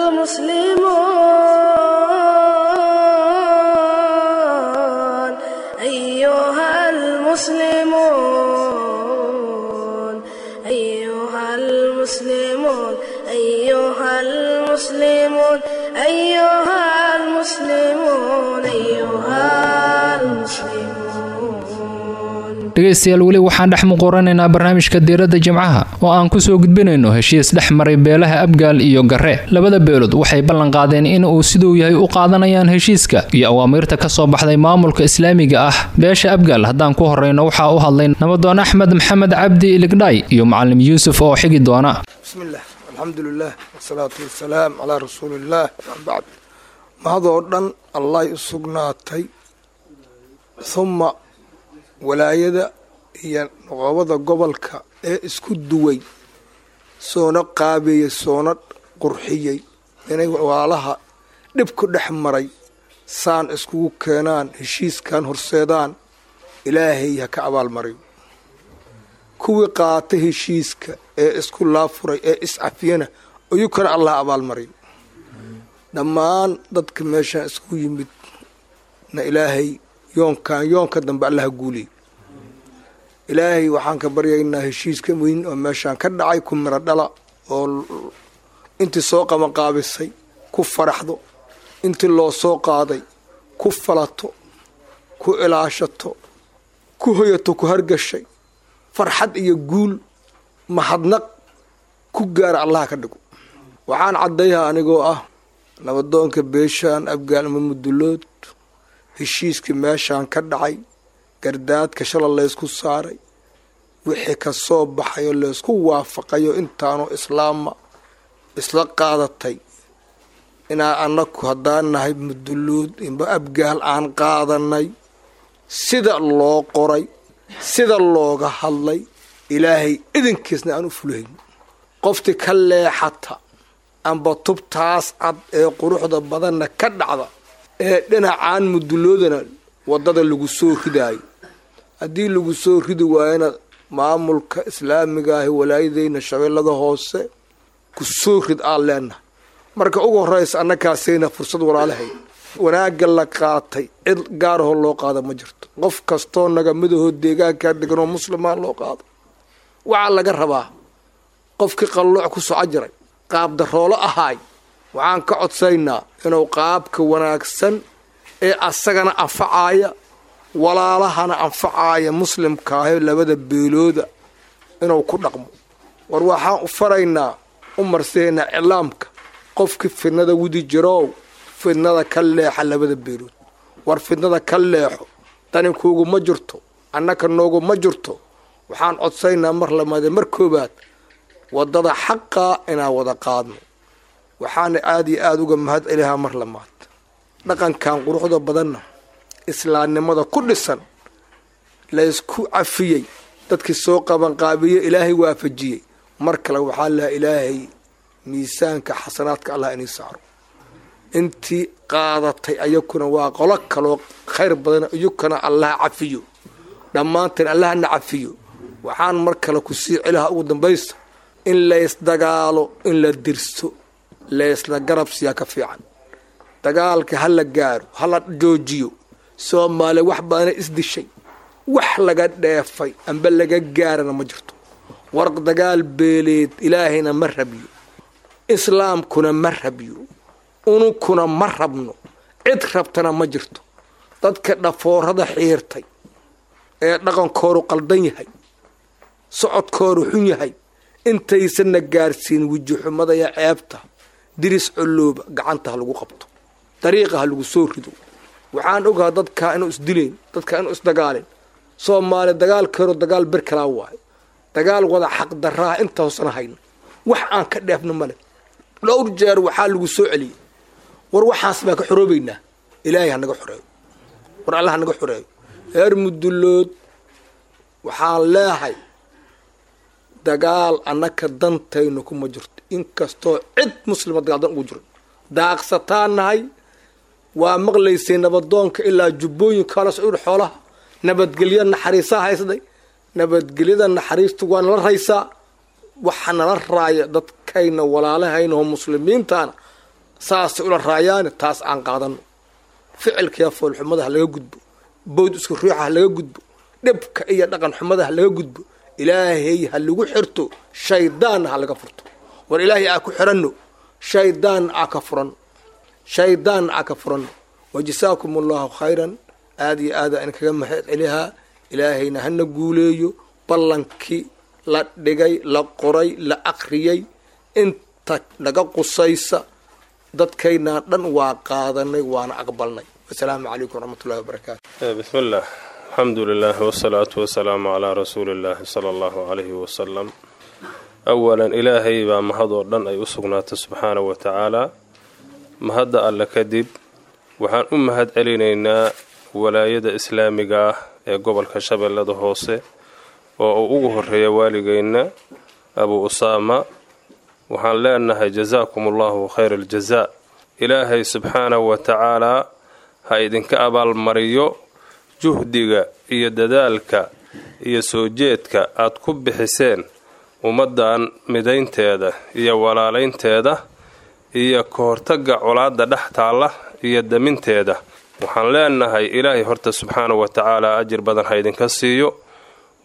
S1: المسلمون أيها المسلمون أيها المسلمون أيها المسلمون أيها المسلمون أيها المسلمون
S2: dhegaystayaal weli waxaan dhex muquranaynaa barnaamijka diiradda jimcaha oo aan kusoo gudbinayno heshiis dhex maray beelaha abgaal iyo garre labada beelood waxay ballan qaadeen in uu siduu yahay u qaadanayaan heshiiska iyo awaamiirta ka soo baxday maamulka islaamiga ah beesha abgaal haddaan ku horreyno waxaa u hadlay nabadoon axmed maxamed cabdi iligdhaay iyo macalim yuusuf oo xigi doona
S6: بسم الله الحمد لله والصلاة والسلام على رسول الله بعد mahadoo dhan allahy u sugnaatay huma walaayada iyo noqobada gobolka ee isku duway soona qaabeeyey soona qurxiyey inay walaalaha dhib ku dhex maray saan iskugu keenaan heshiiskan horseedaan ilaahay ha ka abaalmariyo kuwii qaata heshiiska ee isku laafuray ee iscafiyana ayuu kana allah abaalmariyo dhammaan dadka meeshaan isku yimid na ilaahay yoonkan yoonka dambe allaha guuliy ilaahay waxaan ka baryaynaa heshiiska weyn oo meeshaan ka dhacay ku miro dhala oo intii soo qabanqaabisay ku faraxdo intii loo soo qaaday ku falato ku ilaashato ku hoyato ku hargashay farxad iyo guul mahadnaq ku gaara allaha ka dhigo waxaan caddayaha anigoo ah nabadoonka beeshaan abgaalma mudulood heshiiskii meeshaan ka dhacay gardaadka shala laysku saaray wixii ka soo baxayoo laysku waafaqayo intaanoo islaama isla qaadatay inaa annaku haddaan nahay mudulood inba abgaal aan qaadanay sida loo qoray sida looga hadlay ilaahay idinkiisna aan u fulayn qoftii ka leexata amba tubtaas cad ee quruxda badanna ka dhacda ee dhinacaan muduloodana waddada lagu soo ridaayo haddii lagu soo ridi waayana maamulka islaamiga ahi walaayadeyna shabeellada hoose ku soo rid aan leenahay marka ugu horraysa annakaasayna fursad walaalahay wanaagga la qaatay cid gaarahoo loo qaada ma jirto qof kastoo naga midahoo deegaankaa deganoo muslimaa loo qaado waxaa laga rabaa qofkii qallooc ku soco jiray qaab daroolo ahaay waxaan ka codsaynaa inuu qaabka wanaagsan ee asagana anfacaaya walaalahana anfacaaya muslimkaahe labada beelooda inuu ku dhaqmo war waxaan u faraynaa u marseynaa iclaamka qofkii fidnada wudi jirow fidnada ka leexa labada beelood war fidnada ka leexo daninkuugu ma jirto annaka noogu ma jirto waxaan codsaynaa mar lamaade mar koobaad waddada xaqaa inaan wada qaadno waxaana aada iyo aada uga mahad celihaa mar lamaad dhaqankan quruxda badanna islaamnimada ku dhisan laysku cafiyey dadkii soo qabanqaabiye ilaahay waafajiyey mar kale waxaa lahaa ilaahay miisaanka xasanaadka allah inii saaro intii qaadatay ayakuna waa qolo kaloo khayr badan iyukana allah cafiyo dhammaanteen allahna cafiyo waxaan mar kale ku sii celihaa ugu dambaysta in laysdagaalo in la dirso laysla garab siyaa ka fiican dagaalka ha la gaaro ha la joojiyo soomaaliya wax badana isdishay wax laga dheefay amba laga gaarana ma jirto war dagaal beeleed ilaahayna ma rabiyo islaamkuna ma rabiyo ununkuna ma rabno cid rabtana ma jirto dadka dhafoorada xiirtay ee dhaqankoodu qaldan yahay socodkoodu xun yahay intaysanna gaarsiin wejixumada iyo ceebta diris colooba gacanta ha lagu qabto dariiqa ha lagu soo rido waxaan ogaha dadkaa inuu isdilayn dadkaa inuu isdagaalin soomaali dagaalkeedu dagaal ber kalaa waayo dagaal wada xaqdaraaha inta hoosana hayno wax aan ka dheefno male dhowr jeer waxaa lagu soo celiyey war waxaas baan ka xoroobaynaa ilaahay ha naga xoreeyo war allah ha naga xoreeyo reer mudullood waxaan leehay dagaal annaka dantayno kuma jirto inkastoo cid muslima dagaal dan ugu jiro daaqsataan nahay waa maqlaysay nabadoonka ilaa jubbooyinka la socur xoolaha nabadgelyo naxariisaa haysday nabadgelyada naxariistu waa nala raysaa waxa nala raaya dadkayna walaalahaynaoo muslimiintaana saasay ula raayaane taas aan qaadano ficilkaiyo foolxumada ha laga gudbo bowd isku ruuxa ha laga gudbo dhibka iyo dhaqan xumada ha laga gudbo ilaahay ha lagu xirto shaydaanna ha laga furto war ilaahay aa ku xiranno shaydaanna aa ka furanno shaydaanna aa ka furanno wajasaakum allahu khayran aada iyo aada in kaga mahad celihaa ilaahayna hana guuleeyo ballankii la dhigay la qoray la akriyey inta naga qusaysa dadkaynaa dhan waa qaadanay waana aqbalnay wasalaamu calaykum waraxmatullahi wabarakaatu
S7: bismi illah alxamdu lilah wasalaatu wasalaamu calaa rasuuli illaahi sala allahu calayhi wasalam awalan ilaahay baa mahadoo dhan ay u sugnaatay subxaana wa tacaalaa mahadda alle kadib waxaan u mahad celinaynaa walaayada islaamiga ah ee gobolka shabeellada hoose oo uu ugu horeeya waaligeenna abu usaama waxaan leenahay jasaakum allahu khayra aljazaa ilaahay subxaanahu wa tacaalaa ha idinka abaalmariyo juhdiga iyo dadaalka iyo soo jeedka aad ku bixiseen ummaddan midaynteeda iyo walaalaynteeda iyo ka hortagga colaadda dhex taalla iyo daminteeda waxaan leenahay ilaahay horta subxaanahu wa tacaalaa ajir badan ha idinka siiyo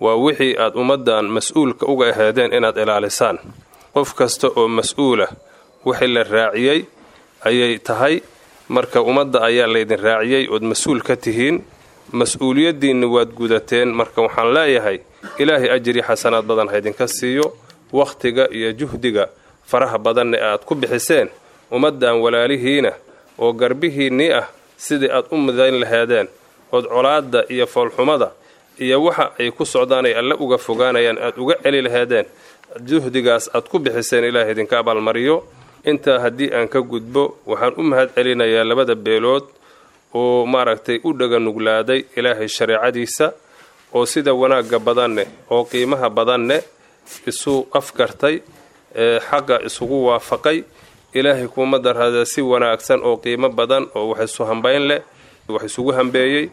S7: waa wixii aad ummaddan mas-uulka uga aheedeen inaad ilaalisaan qof kasta oo mas-uula wixii la raaciyey ayay tahay marka ummadda ayaa laydin raaciyey ood mas-uul ka tihiin mas-uuliyaddiinna waad gudateen marka waxaan leeyahay ilaahay ajri xasanaad badan haydinka siiyo wakhtiga iyo juhdiga faraha badanna aad ku bixiseen ummaddan walaalihiina oo garbihiinnii ah sidii aad u midayn laheedeen ood colaadda iyo foolxumada iyo waxa ay ku socdaan ay alle uga fogaanayaan aad uga celi laheedeen juhdigaas aad ku bixiseen ilaahay idinka abaalmariyo intaa haddii aan ka gudbo waxaan u mahad celinayaa labada beelood oo maaragtay u dhaga nuglaaday ilaahay shareecadiisa oo sida wanaagga badanne oo qiimaha badanne isu afgartay ee xaqa isugu waafaqay ilaahay kuuma darada si wanaagsan oo qiimo badan oo wax isu hambayn leh wax isugu hambeeyey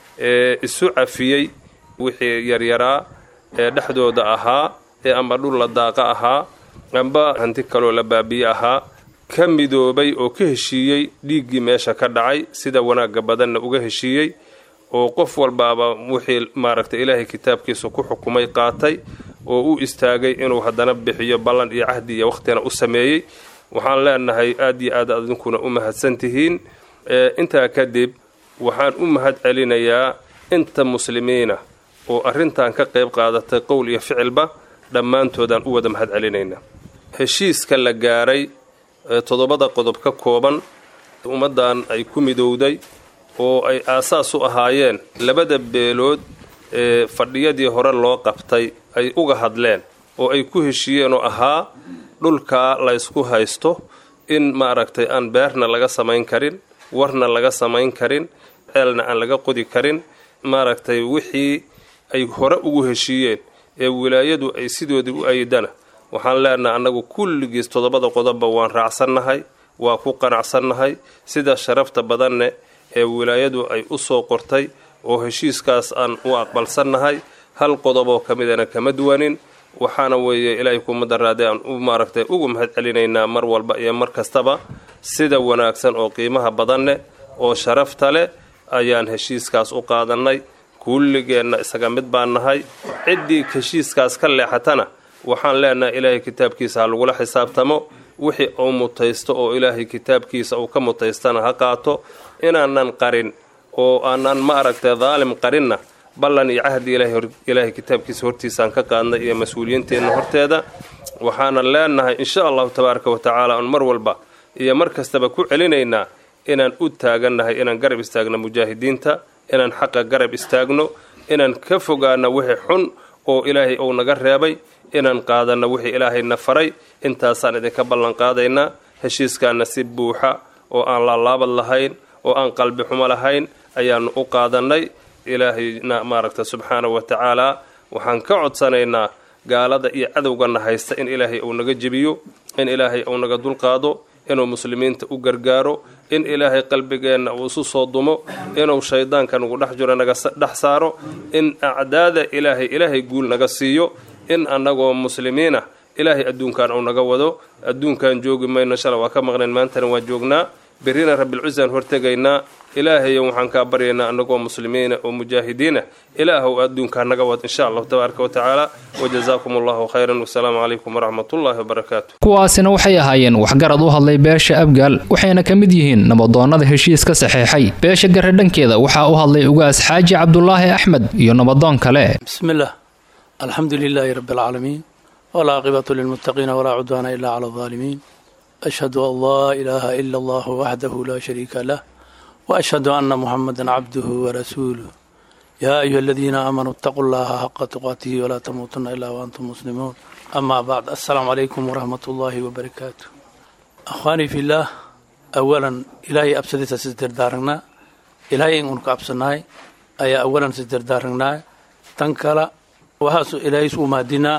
S7: ee isu cafiyey wixii yaryaraa ee dhexdooda ahaa ee amba dhul la daaqa ahaa amba hanti kaloo la baabiye ahaa ka midoobay oo ka heshiiyey dhiiggii meesha ka dhacay sida wanaagga badanna uga heshiiyey oo qof walbaaba wixii maaragtay ilaahay kitaabkiisa ku xukumay qaatay oo u istaagay inuu haddana bixiyo ballan iyo cahdi iyo wakhtina u sameeyey waxaan leenahay aad iyo aad adinkuna u mahadsan tihiin intaa kadib waxaan u mahad celinayaa inta muslimiina oo arrintan ka qayb qaadatay qowl iyo ficilba dhammaantoodaan u wada mahad celinaynaa heshiiska la gaaray toddobada qodob ka kooban ummaddan ay ku midowday oo ay aasaas u ahaayeen labada beelood ee fadhiyadii hore loo qabtay ay uga hadleen oo ay ku heshiiyeen oo ahaa dhulkaa laysku haysto in maaragtay aan beerna laga samayn karin warna laga samayn karin ceelna aan laga qodi karin maaragtay wixii ay hore ugu heshiiyeen ee wilaayadu ay sidoodii u ayidana waxaan leenahay annagu kulligiis toddobada qodobba waan raacsannahay waa ku qanacsannahay sida sharafta badanne ee wilaayadu ay u soo qortay oo heshiiskaas aan u aqbalsannahay hal qodoboo ka midana kama duwanin waxaana weeye ilaahay kuma daraade aan u maaragtay ugu mahad celinaynaa mar walba iyo mar kastaba sida wanaagsan oo qiimaha badanne oo sharafta leh ayaan heshiiskaas u qaadannay kulligeenna isaga mid baan nahay ciddii heshiiskaas ka leexatana waxaan leenahay ilaahay kitaabkiisa ha lagula xisaabtamo wixii uu mutaysto oo ilaahay kitaabkiisa uu ka mutaystana ha qaato inaanan qarin oo aanan ma aragtay daalim qarinna ballan iyo cahdi ilaahay kitaabkiisa hortiisaan ka qaadnay iyo mas-uuliyiinteenna horteeda waxaanan leenahay insha allahu tabaaraka wa tacaala on mar walba iyo mar kastaba ku celinaynaa inaan u taagannahay inaan garab istaagno mujaahidiinta inaan xaqa garab istaagno inaan ka fogaano wixii xun oo ilaahay uu naga reebay inaan qaadanno wixii ilaahayna faray intaasaan idinka ballan qaadaynaa heshiiskaana si buuxa oo aan laalaabad lahayn oo aan qalbi xumo lahayn ayaannu u qaadannay ilaahayna maaragta subxaanahu wa tacaalaa waxaan ka codsanaynaa gaalada iyo cadowgana haysta in ilaahay uu naga jebiyo in ilaahay uu naga dulqaado inuu muslimiinta u gargaaro in ilaahay qalbigeenna uu isu soo dumo inuu shaydaanka nagu dhex jiro naga dhex saaro in acdaada ilaahay ilaahay guul naga siiyo in annagoo muslimiina ilaahay adduunkan uu naga wado adduunkan joogi mayno shala waa ka maqnayn maantana waan joognaa berrina rabbilcusaan hortegaynaa ilaahayo waxaan kaa baryaynaa annagoo muslimiina oo mujaahidiina ilaahow adduunkaa naga wad insha allahu tabaaraka wa tacaala wajazaakum allahu khayran wasalaamu calaykum waraxmatullaahi wabarakaatu
S2: kuwaasina waxay ahaayeen waxgarad u hadlay beesha abgaal waxayna ka mid yihiin nabadoonnada heshiiska saxeexay beesha gare dhankeeda waxaa u hadlay ugaas xaaji cabdulaahi axmed iyo nabadoon kale
S8: bismillaah alxamdu lilaahi rabbi alcaalamiin walaaqibatu lilmuttaqiina walaa cudwaana ilaa cala aldaalimiin ashhadu an laa ilaaha ila allahu waxdahu laa shariika lah وأشهد أن محمدا عبده ورسوله يا أيها الذين آمنوا اتقوا الله حق تقاته ولا تموتن إلا وأنتم مسلمون أما بعد السلام عليكم ورحمة الله وبركاته أخواني في الله أولا إلهي أبسدت سيدر دارنا إلهي إنك أبسناي أي أولا سيدر دارنا تنكلا وهاسو إلهي سو مادنا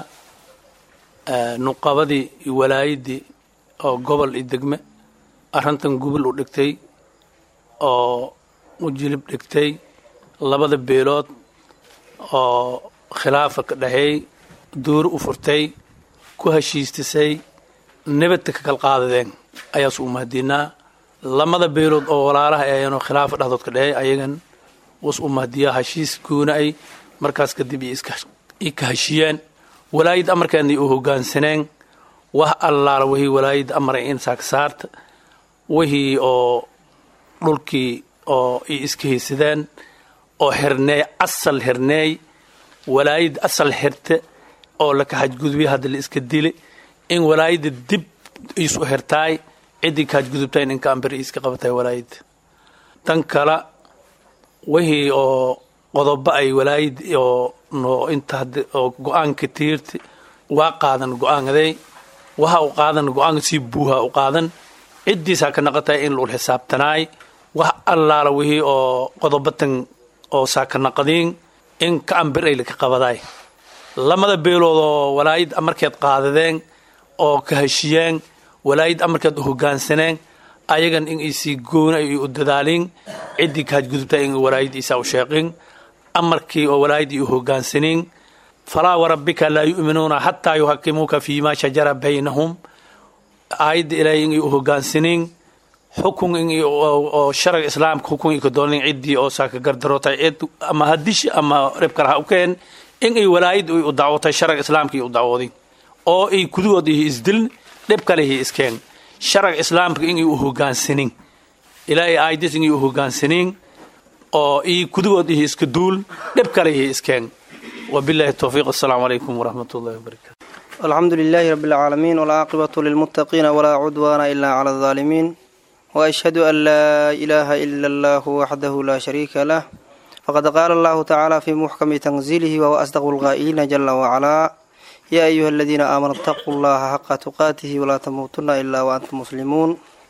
S8: نقابدي ولايدي أو قبل الدقمة أرنتن قبل ودكتي oo u jilib dhigtay labada beelood oo khilaafa ka dhaxeey duuri u furtay ku heshiistisay nabadka ka kal qaadadeen ayaasu u mahadiinaa lamada beelood oo walaalaha ayeenoo khilaafa dhexdood ka dhaxeey ayagan was u mahadiyaa heshiis goona ay markaas kadib i ka heshiyeen walaayad amarkeedna u hogaansaneen wax allaala wixii walaayad amaray in saaksaarta wixii oo dhulkii oo i iska haysadeen oo xirneey asal xirneey walaayad asal xirte oo laka xajgudbiya hadda la iska dili in walaayadda dib isu xirtaay ciddii ka xajgudubtayn in kaambir iska qabatay walaayadda tan kale wixii oo qodobo ay walaayad oo no inta oo go-aanka tiirti waa qaadan go-aankaday waxa u qaadan go-aanka sii buuha u qaadan ciddiisaa ka naqatay in lul xisaabtanaay wax allaala wixii oo qodobatan oo saaka naqadiin in ka ambir ay laka qabadaay lamada beelood oo walaayad amarkeed qaadadeen oo ka heshiyeen walaayad amarkeed u hogaansaneen ayagan in isii goona ay u dadaaliin ciddii ka hadgudubta in walaayad isaa u sheeqin amarkii oo walaayaddii u hogaansaniin falaa warabbika laa yu'minuuna xataa yuhakimuuka fii ma shajara baynahum aayadda ilaahay in u hogaansaniin xukun in oo sharciga islaamka xukun ika doonin ciddii oo saaka gardarootay cid ama hadish ama ribkala ha u keen in ay walaayad u dacwotay sharciga islaamka iyo u dacwoodin oo ay kudugood iyo isdilin dhib kale iyo iskeen sharciga islaamka in ay u hogaansaniin ilaahay aayaddiis in ay u hogaansaniin oo ii kudugood iyo iska duul dhib kale iyo iskeen وبالله التوفيق السلام عليكم ورحمة الله وبركاته
S9: الحمد لله رب العالمين والعاقبة للمتقين ولا عدوان إلا على الظالمين وأشهد أن لا إله إلا الله وحده لا شريك له فقد قال الله تعالى في محكم تنزيله وهو أصدق القائلين جل وعلا يا أيها الذين آمنوا اتقوا الله حق تقاته ولا تموتن إلا وأنتم مسلمون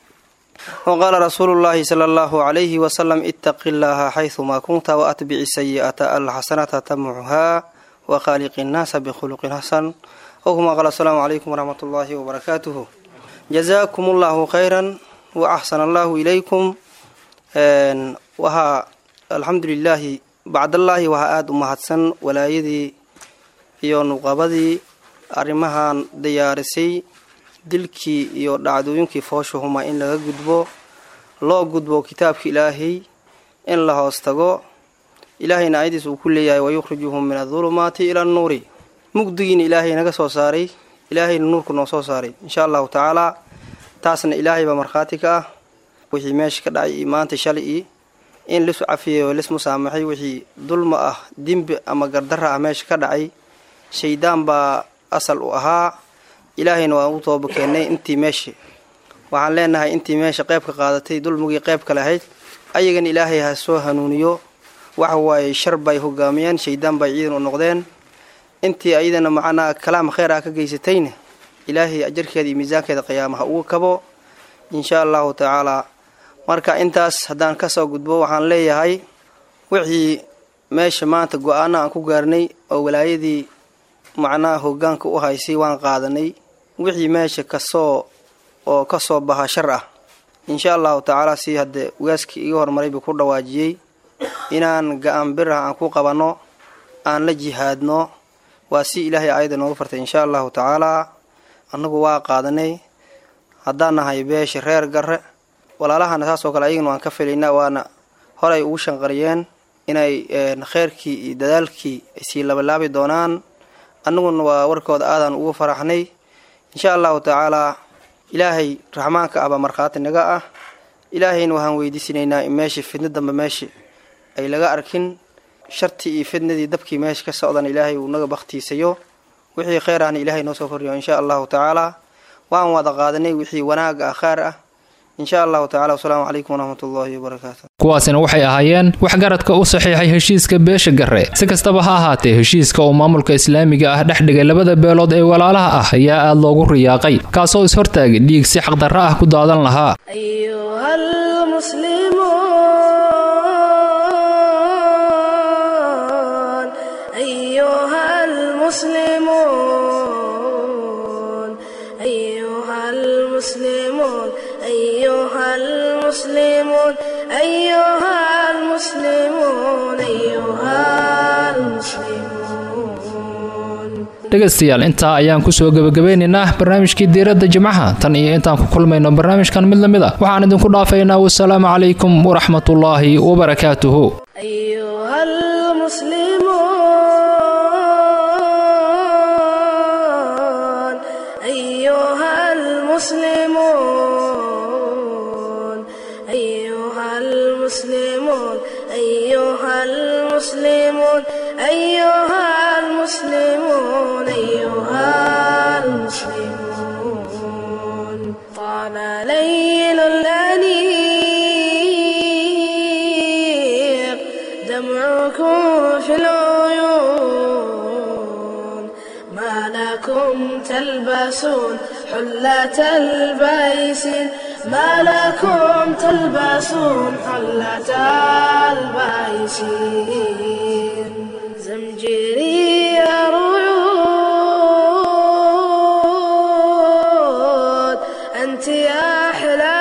S9: وقال رسول الله صلى الله عليه وسلم اتق الله حيثما كنت وأتبع السيئة الحسنة تمحها وخالق الناس بخلق حسن وكما قال السلام عليكم ورحمة الله وبركاته جزاكم الله خيرا وأحسن الله إليكم وها الحمد لله بعد الله وها آد أمهاتسن ولا يدي iyo nuqabadii arrimahan diyaarisay dilkii iyo dhacdooyinkii foosha huma in laga gudbo loo gudbo kitaabka ilaahay in la hoos tago ilaahayna ayadiis uu ku leeyahay wayukhrijuhum min adulumaati ila annuuri mugdigiina ilaahay naga soo saaray ilaahayna nuurku noo soo saaray insha allahu tacaalaa taasna ilaahay baa markhaati ka ah wixii meesha ka dhacay iyo maanta shalay ii in lisu cafiyay oo lismu saamaxay wixii dulma ah dembi ama gardara ah meesha ka dhacay shaydaan baa asal u ahaa ilaahayna waan u tooba keennay intii meesha waxaan leenahay intii meesha qeyb ka qaadatay dulmigii qeyb kale ahayd ayagana ilaahay ha soo hanuuniyo waxa waaye shar bay hogaamiyeen shaydaan bay ciidan u noqdeen intii ayadana macnaa kalaam kheyr ah ka geysatayna ilaahay ajarkeeda iyo miisaankeeda qiyaama ha uga kabo insha allahu tacaalaa marka intaas haddaan kasoo gudbo waxaan leeyahay wixii meesha maanta go-aana aan ku gaarnay oo walaayadii macnaha hogaanka u haysay waan qaadanay wixii meesha kasoo oo kasoo baha shar ah insha allahu tacaala si haddee waaskii iga hormaray buu ku dhawaajiyey inaan ga-aan birah aan ku qabanno aan la jihaadno waa si ilaahay aayadda noogu fartay insha allahu tacaalaa annagu waa qaadanay haddaan nahay beesha reer garre walaalahana saas oo kale ayagana waan ka filaynaa waana horay ugu shanqariyeen inay kheyrkii iyo dadaalkii ay sii labalaabi doonaan annaguna waa warkooda aadaan ugu faraxnay insha allahu tacaalaa ilaahay raxmaanka ah baa markhaati naga ah ilaahayna waxaan weydiisanaynaa in meesha fidna dambe meesha ay laga arkin shartii iyo fidnadii dabkii meesha ka socdana ilaahay uu naga bakhtiisayo wixii kheyr ahna ilaahay noo soo kordhiyo insha allahu tacaalaa waan wada qaadanay wixii wanaaga ah khaar ah insha allahu tacala wasalaamu calaykum waraxmat ullahi wabarakaatu
S2: kuwaasina waxay ahaayeen waxgaradka u saxiixay heshiiska beesha garre si kastaba ha ahaatee heshiiska uu maamulka islaamiga ah dhex dhigay labada beelood ee walaalaha ah ayaa aad loogu riyaaqay kaasoo is-hortaagay dhiig si xaqdarro ah ku daadan lahaa
S1: المسلمون أيها المسلمون أيها المسلمون أيها المسلمون
S2: dhegaystayaal intaa ayaan kusoo gebagabeynaynaa barnaamijkii diiradda jimcaha tan iyo intaan ku kulmayno barnaamijkan mid lamid a waxaan idinku dhaafaynaa wasalaamu calaykum waraxmatullaahi wabarakaatuhu
S1: أيها المسلمون المسلمون أيها المسلمون أيها المسلمون أيها المسلمون أيها المسلمون طال ليل الأنيق دمعكم في العيون ما لكم تلبسون حلة البيس ما لكم تلبسون حلة البيس زمجري رعود أنت يا أحلى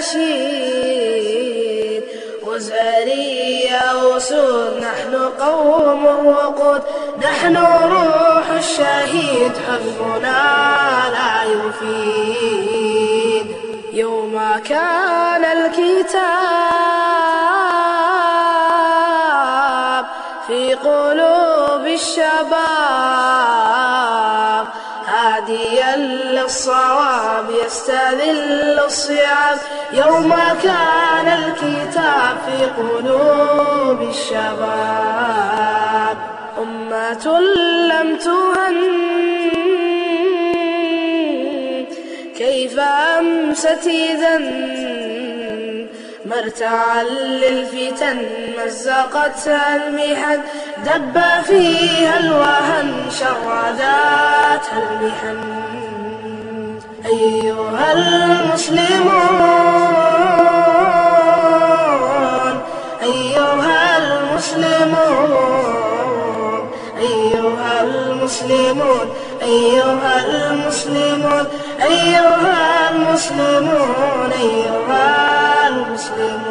S1: نشيد وزاري يا أسود نحن قوم وقود نحن روح الشهيد حزبنا لا يفيد يوم كان الكتاب في قلوب الشباب هاديا للصواب يستذل الصيام يوم كان الكتاب في قلوب الشباب أمة لم تهن كيف أمست إذا مرتعا للفتن مزقتها المحن دب فيها الوهن شرداتها المحن أيها المسلمون أيها المسلمون أيها المسلمون أيها المسلمون أيها المسلمون أيها المسلمون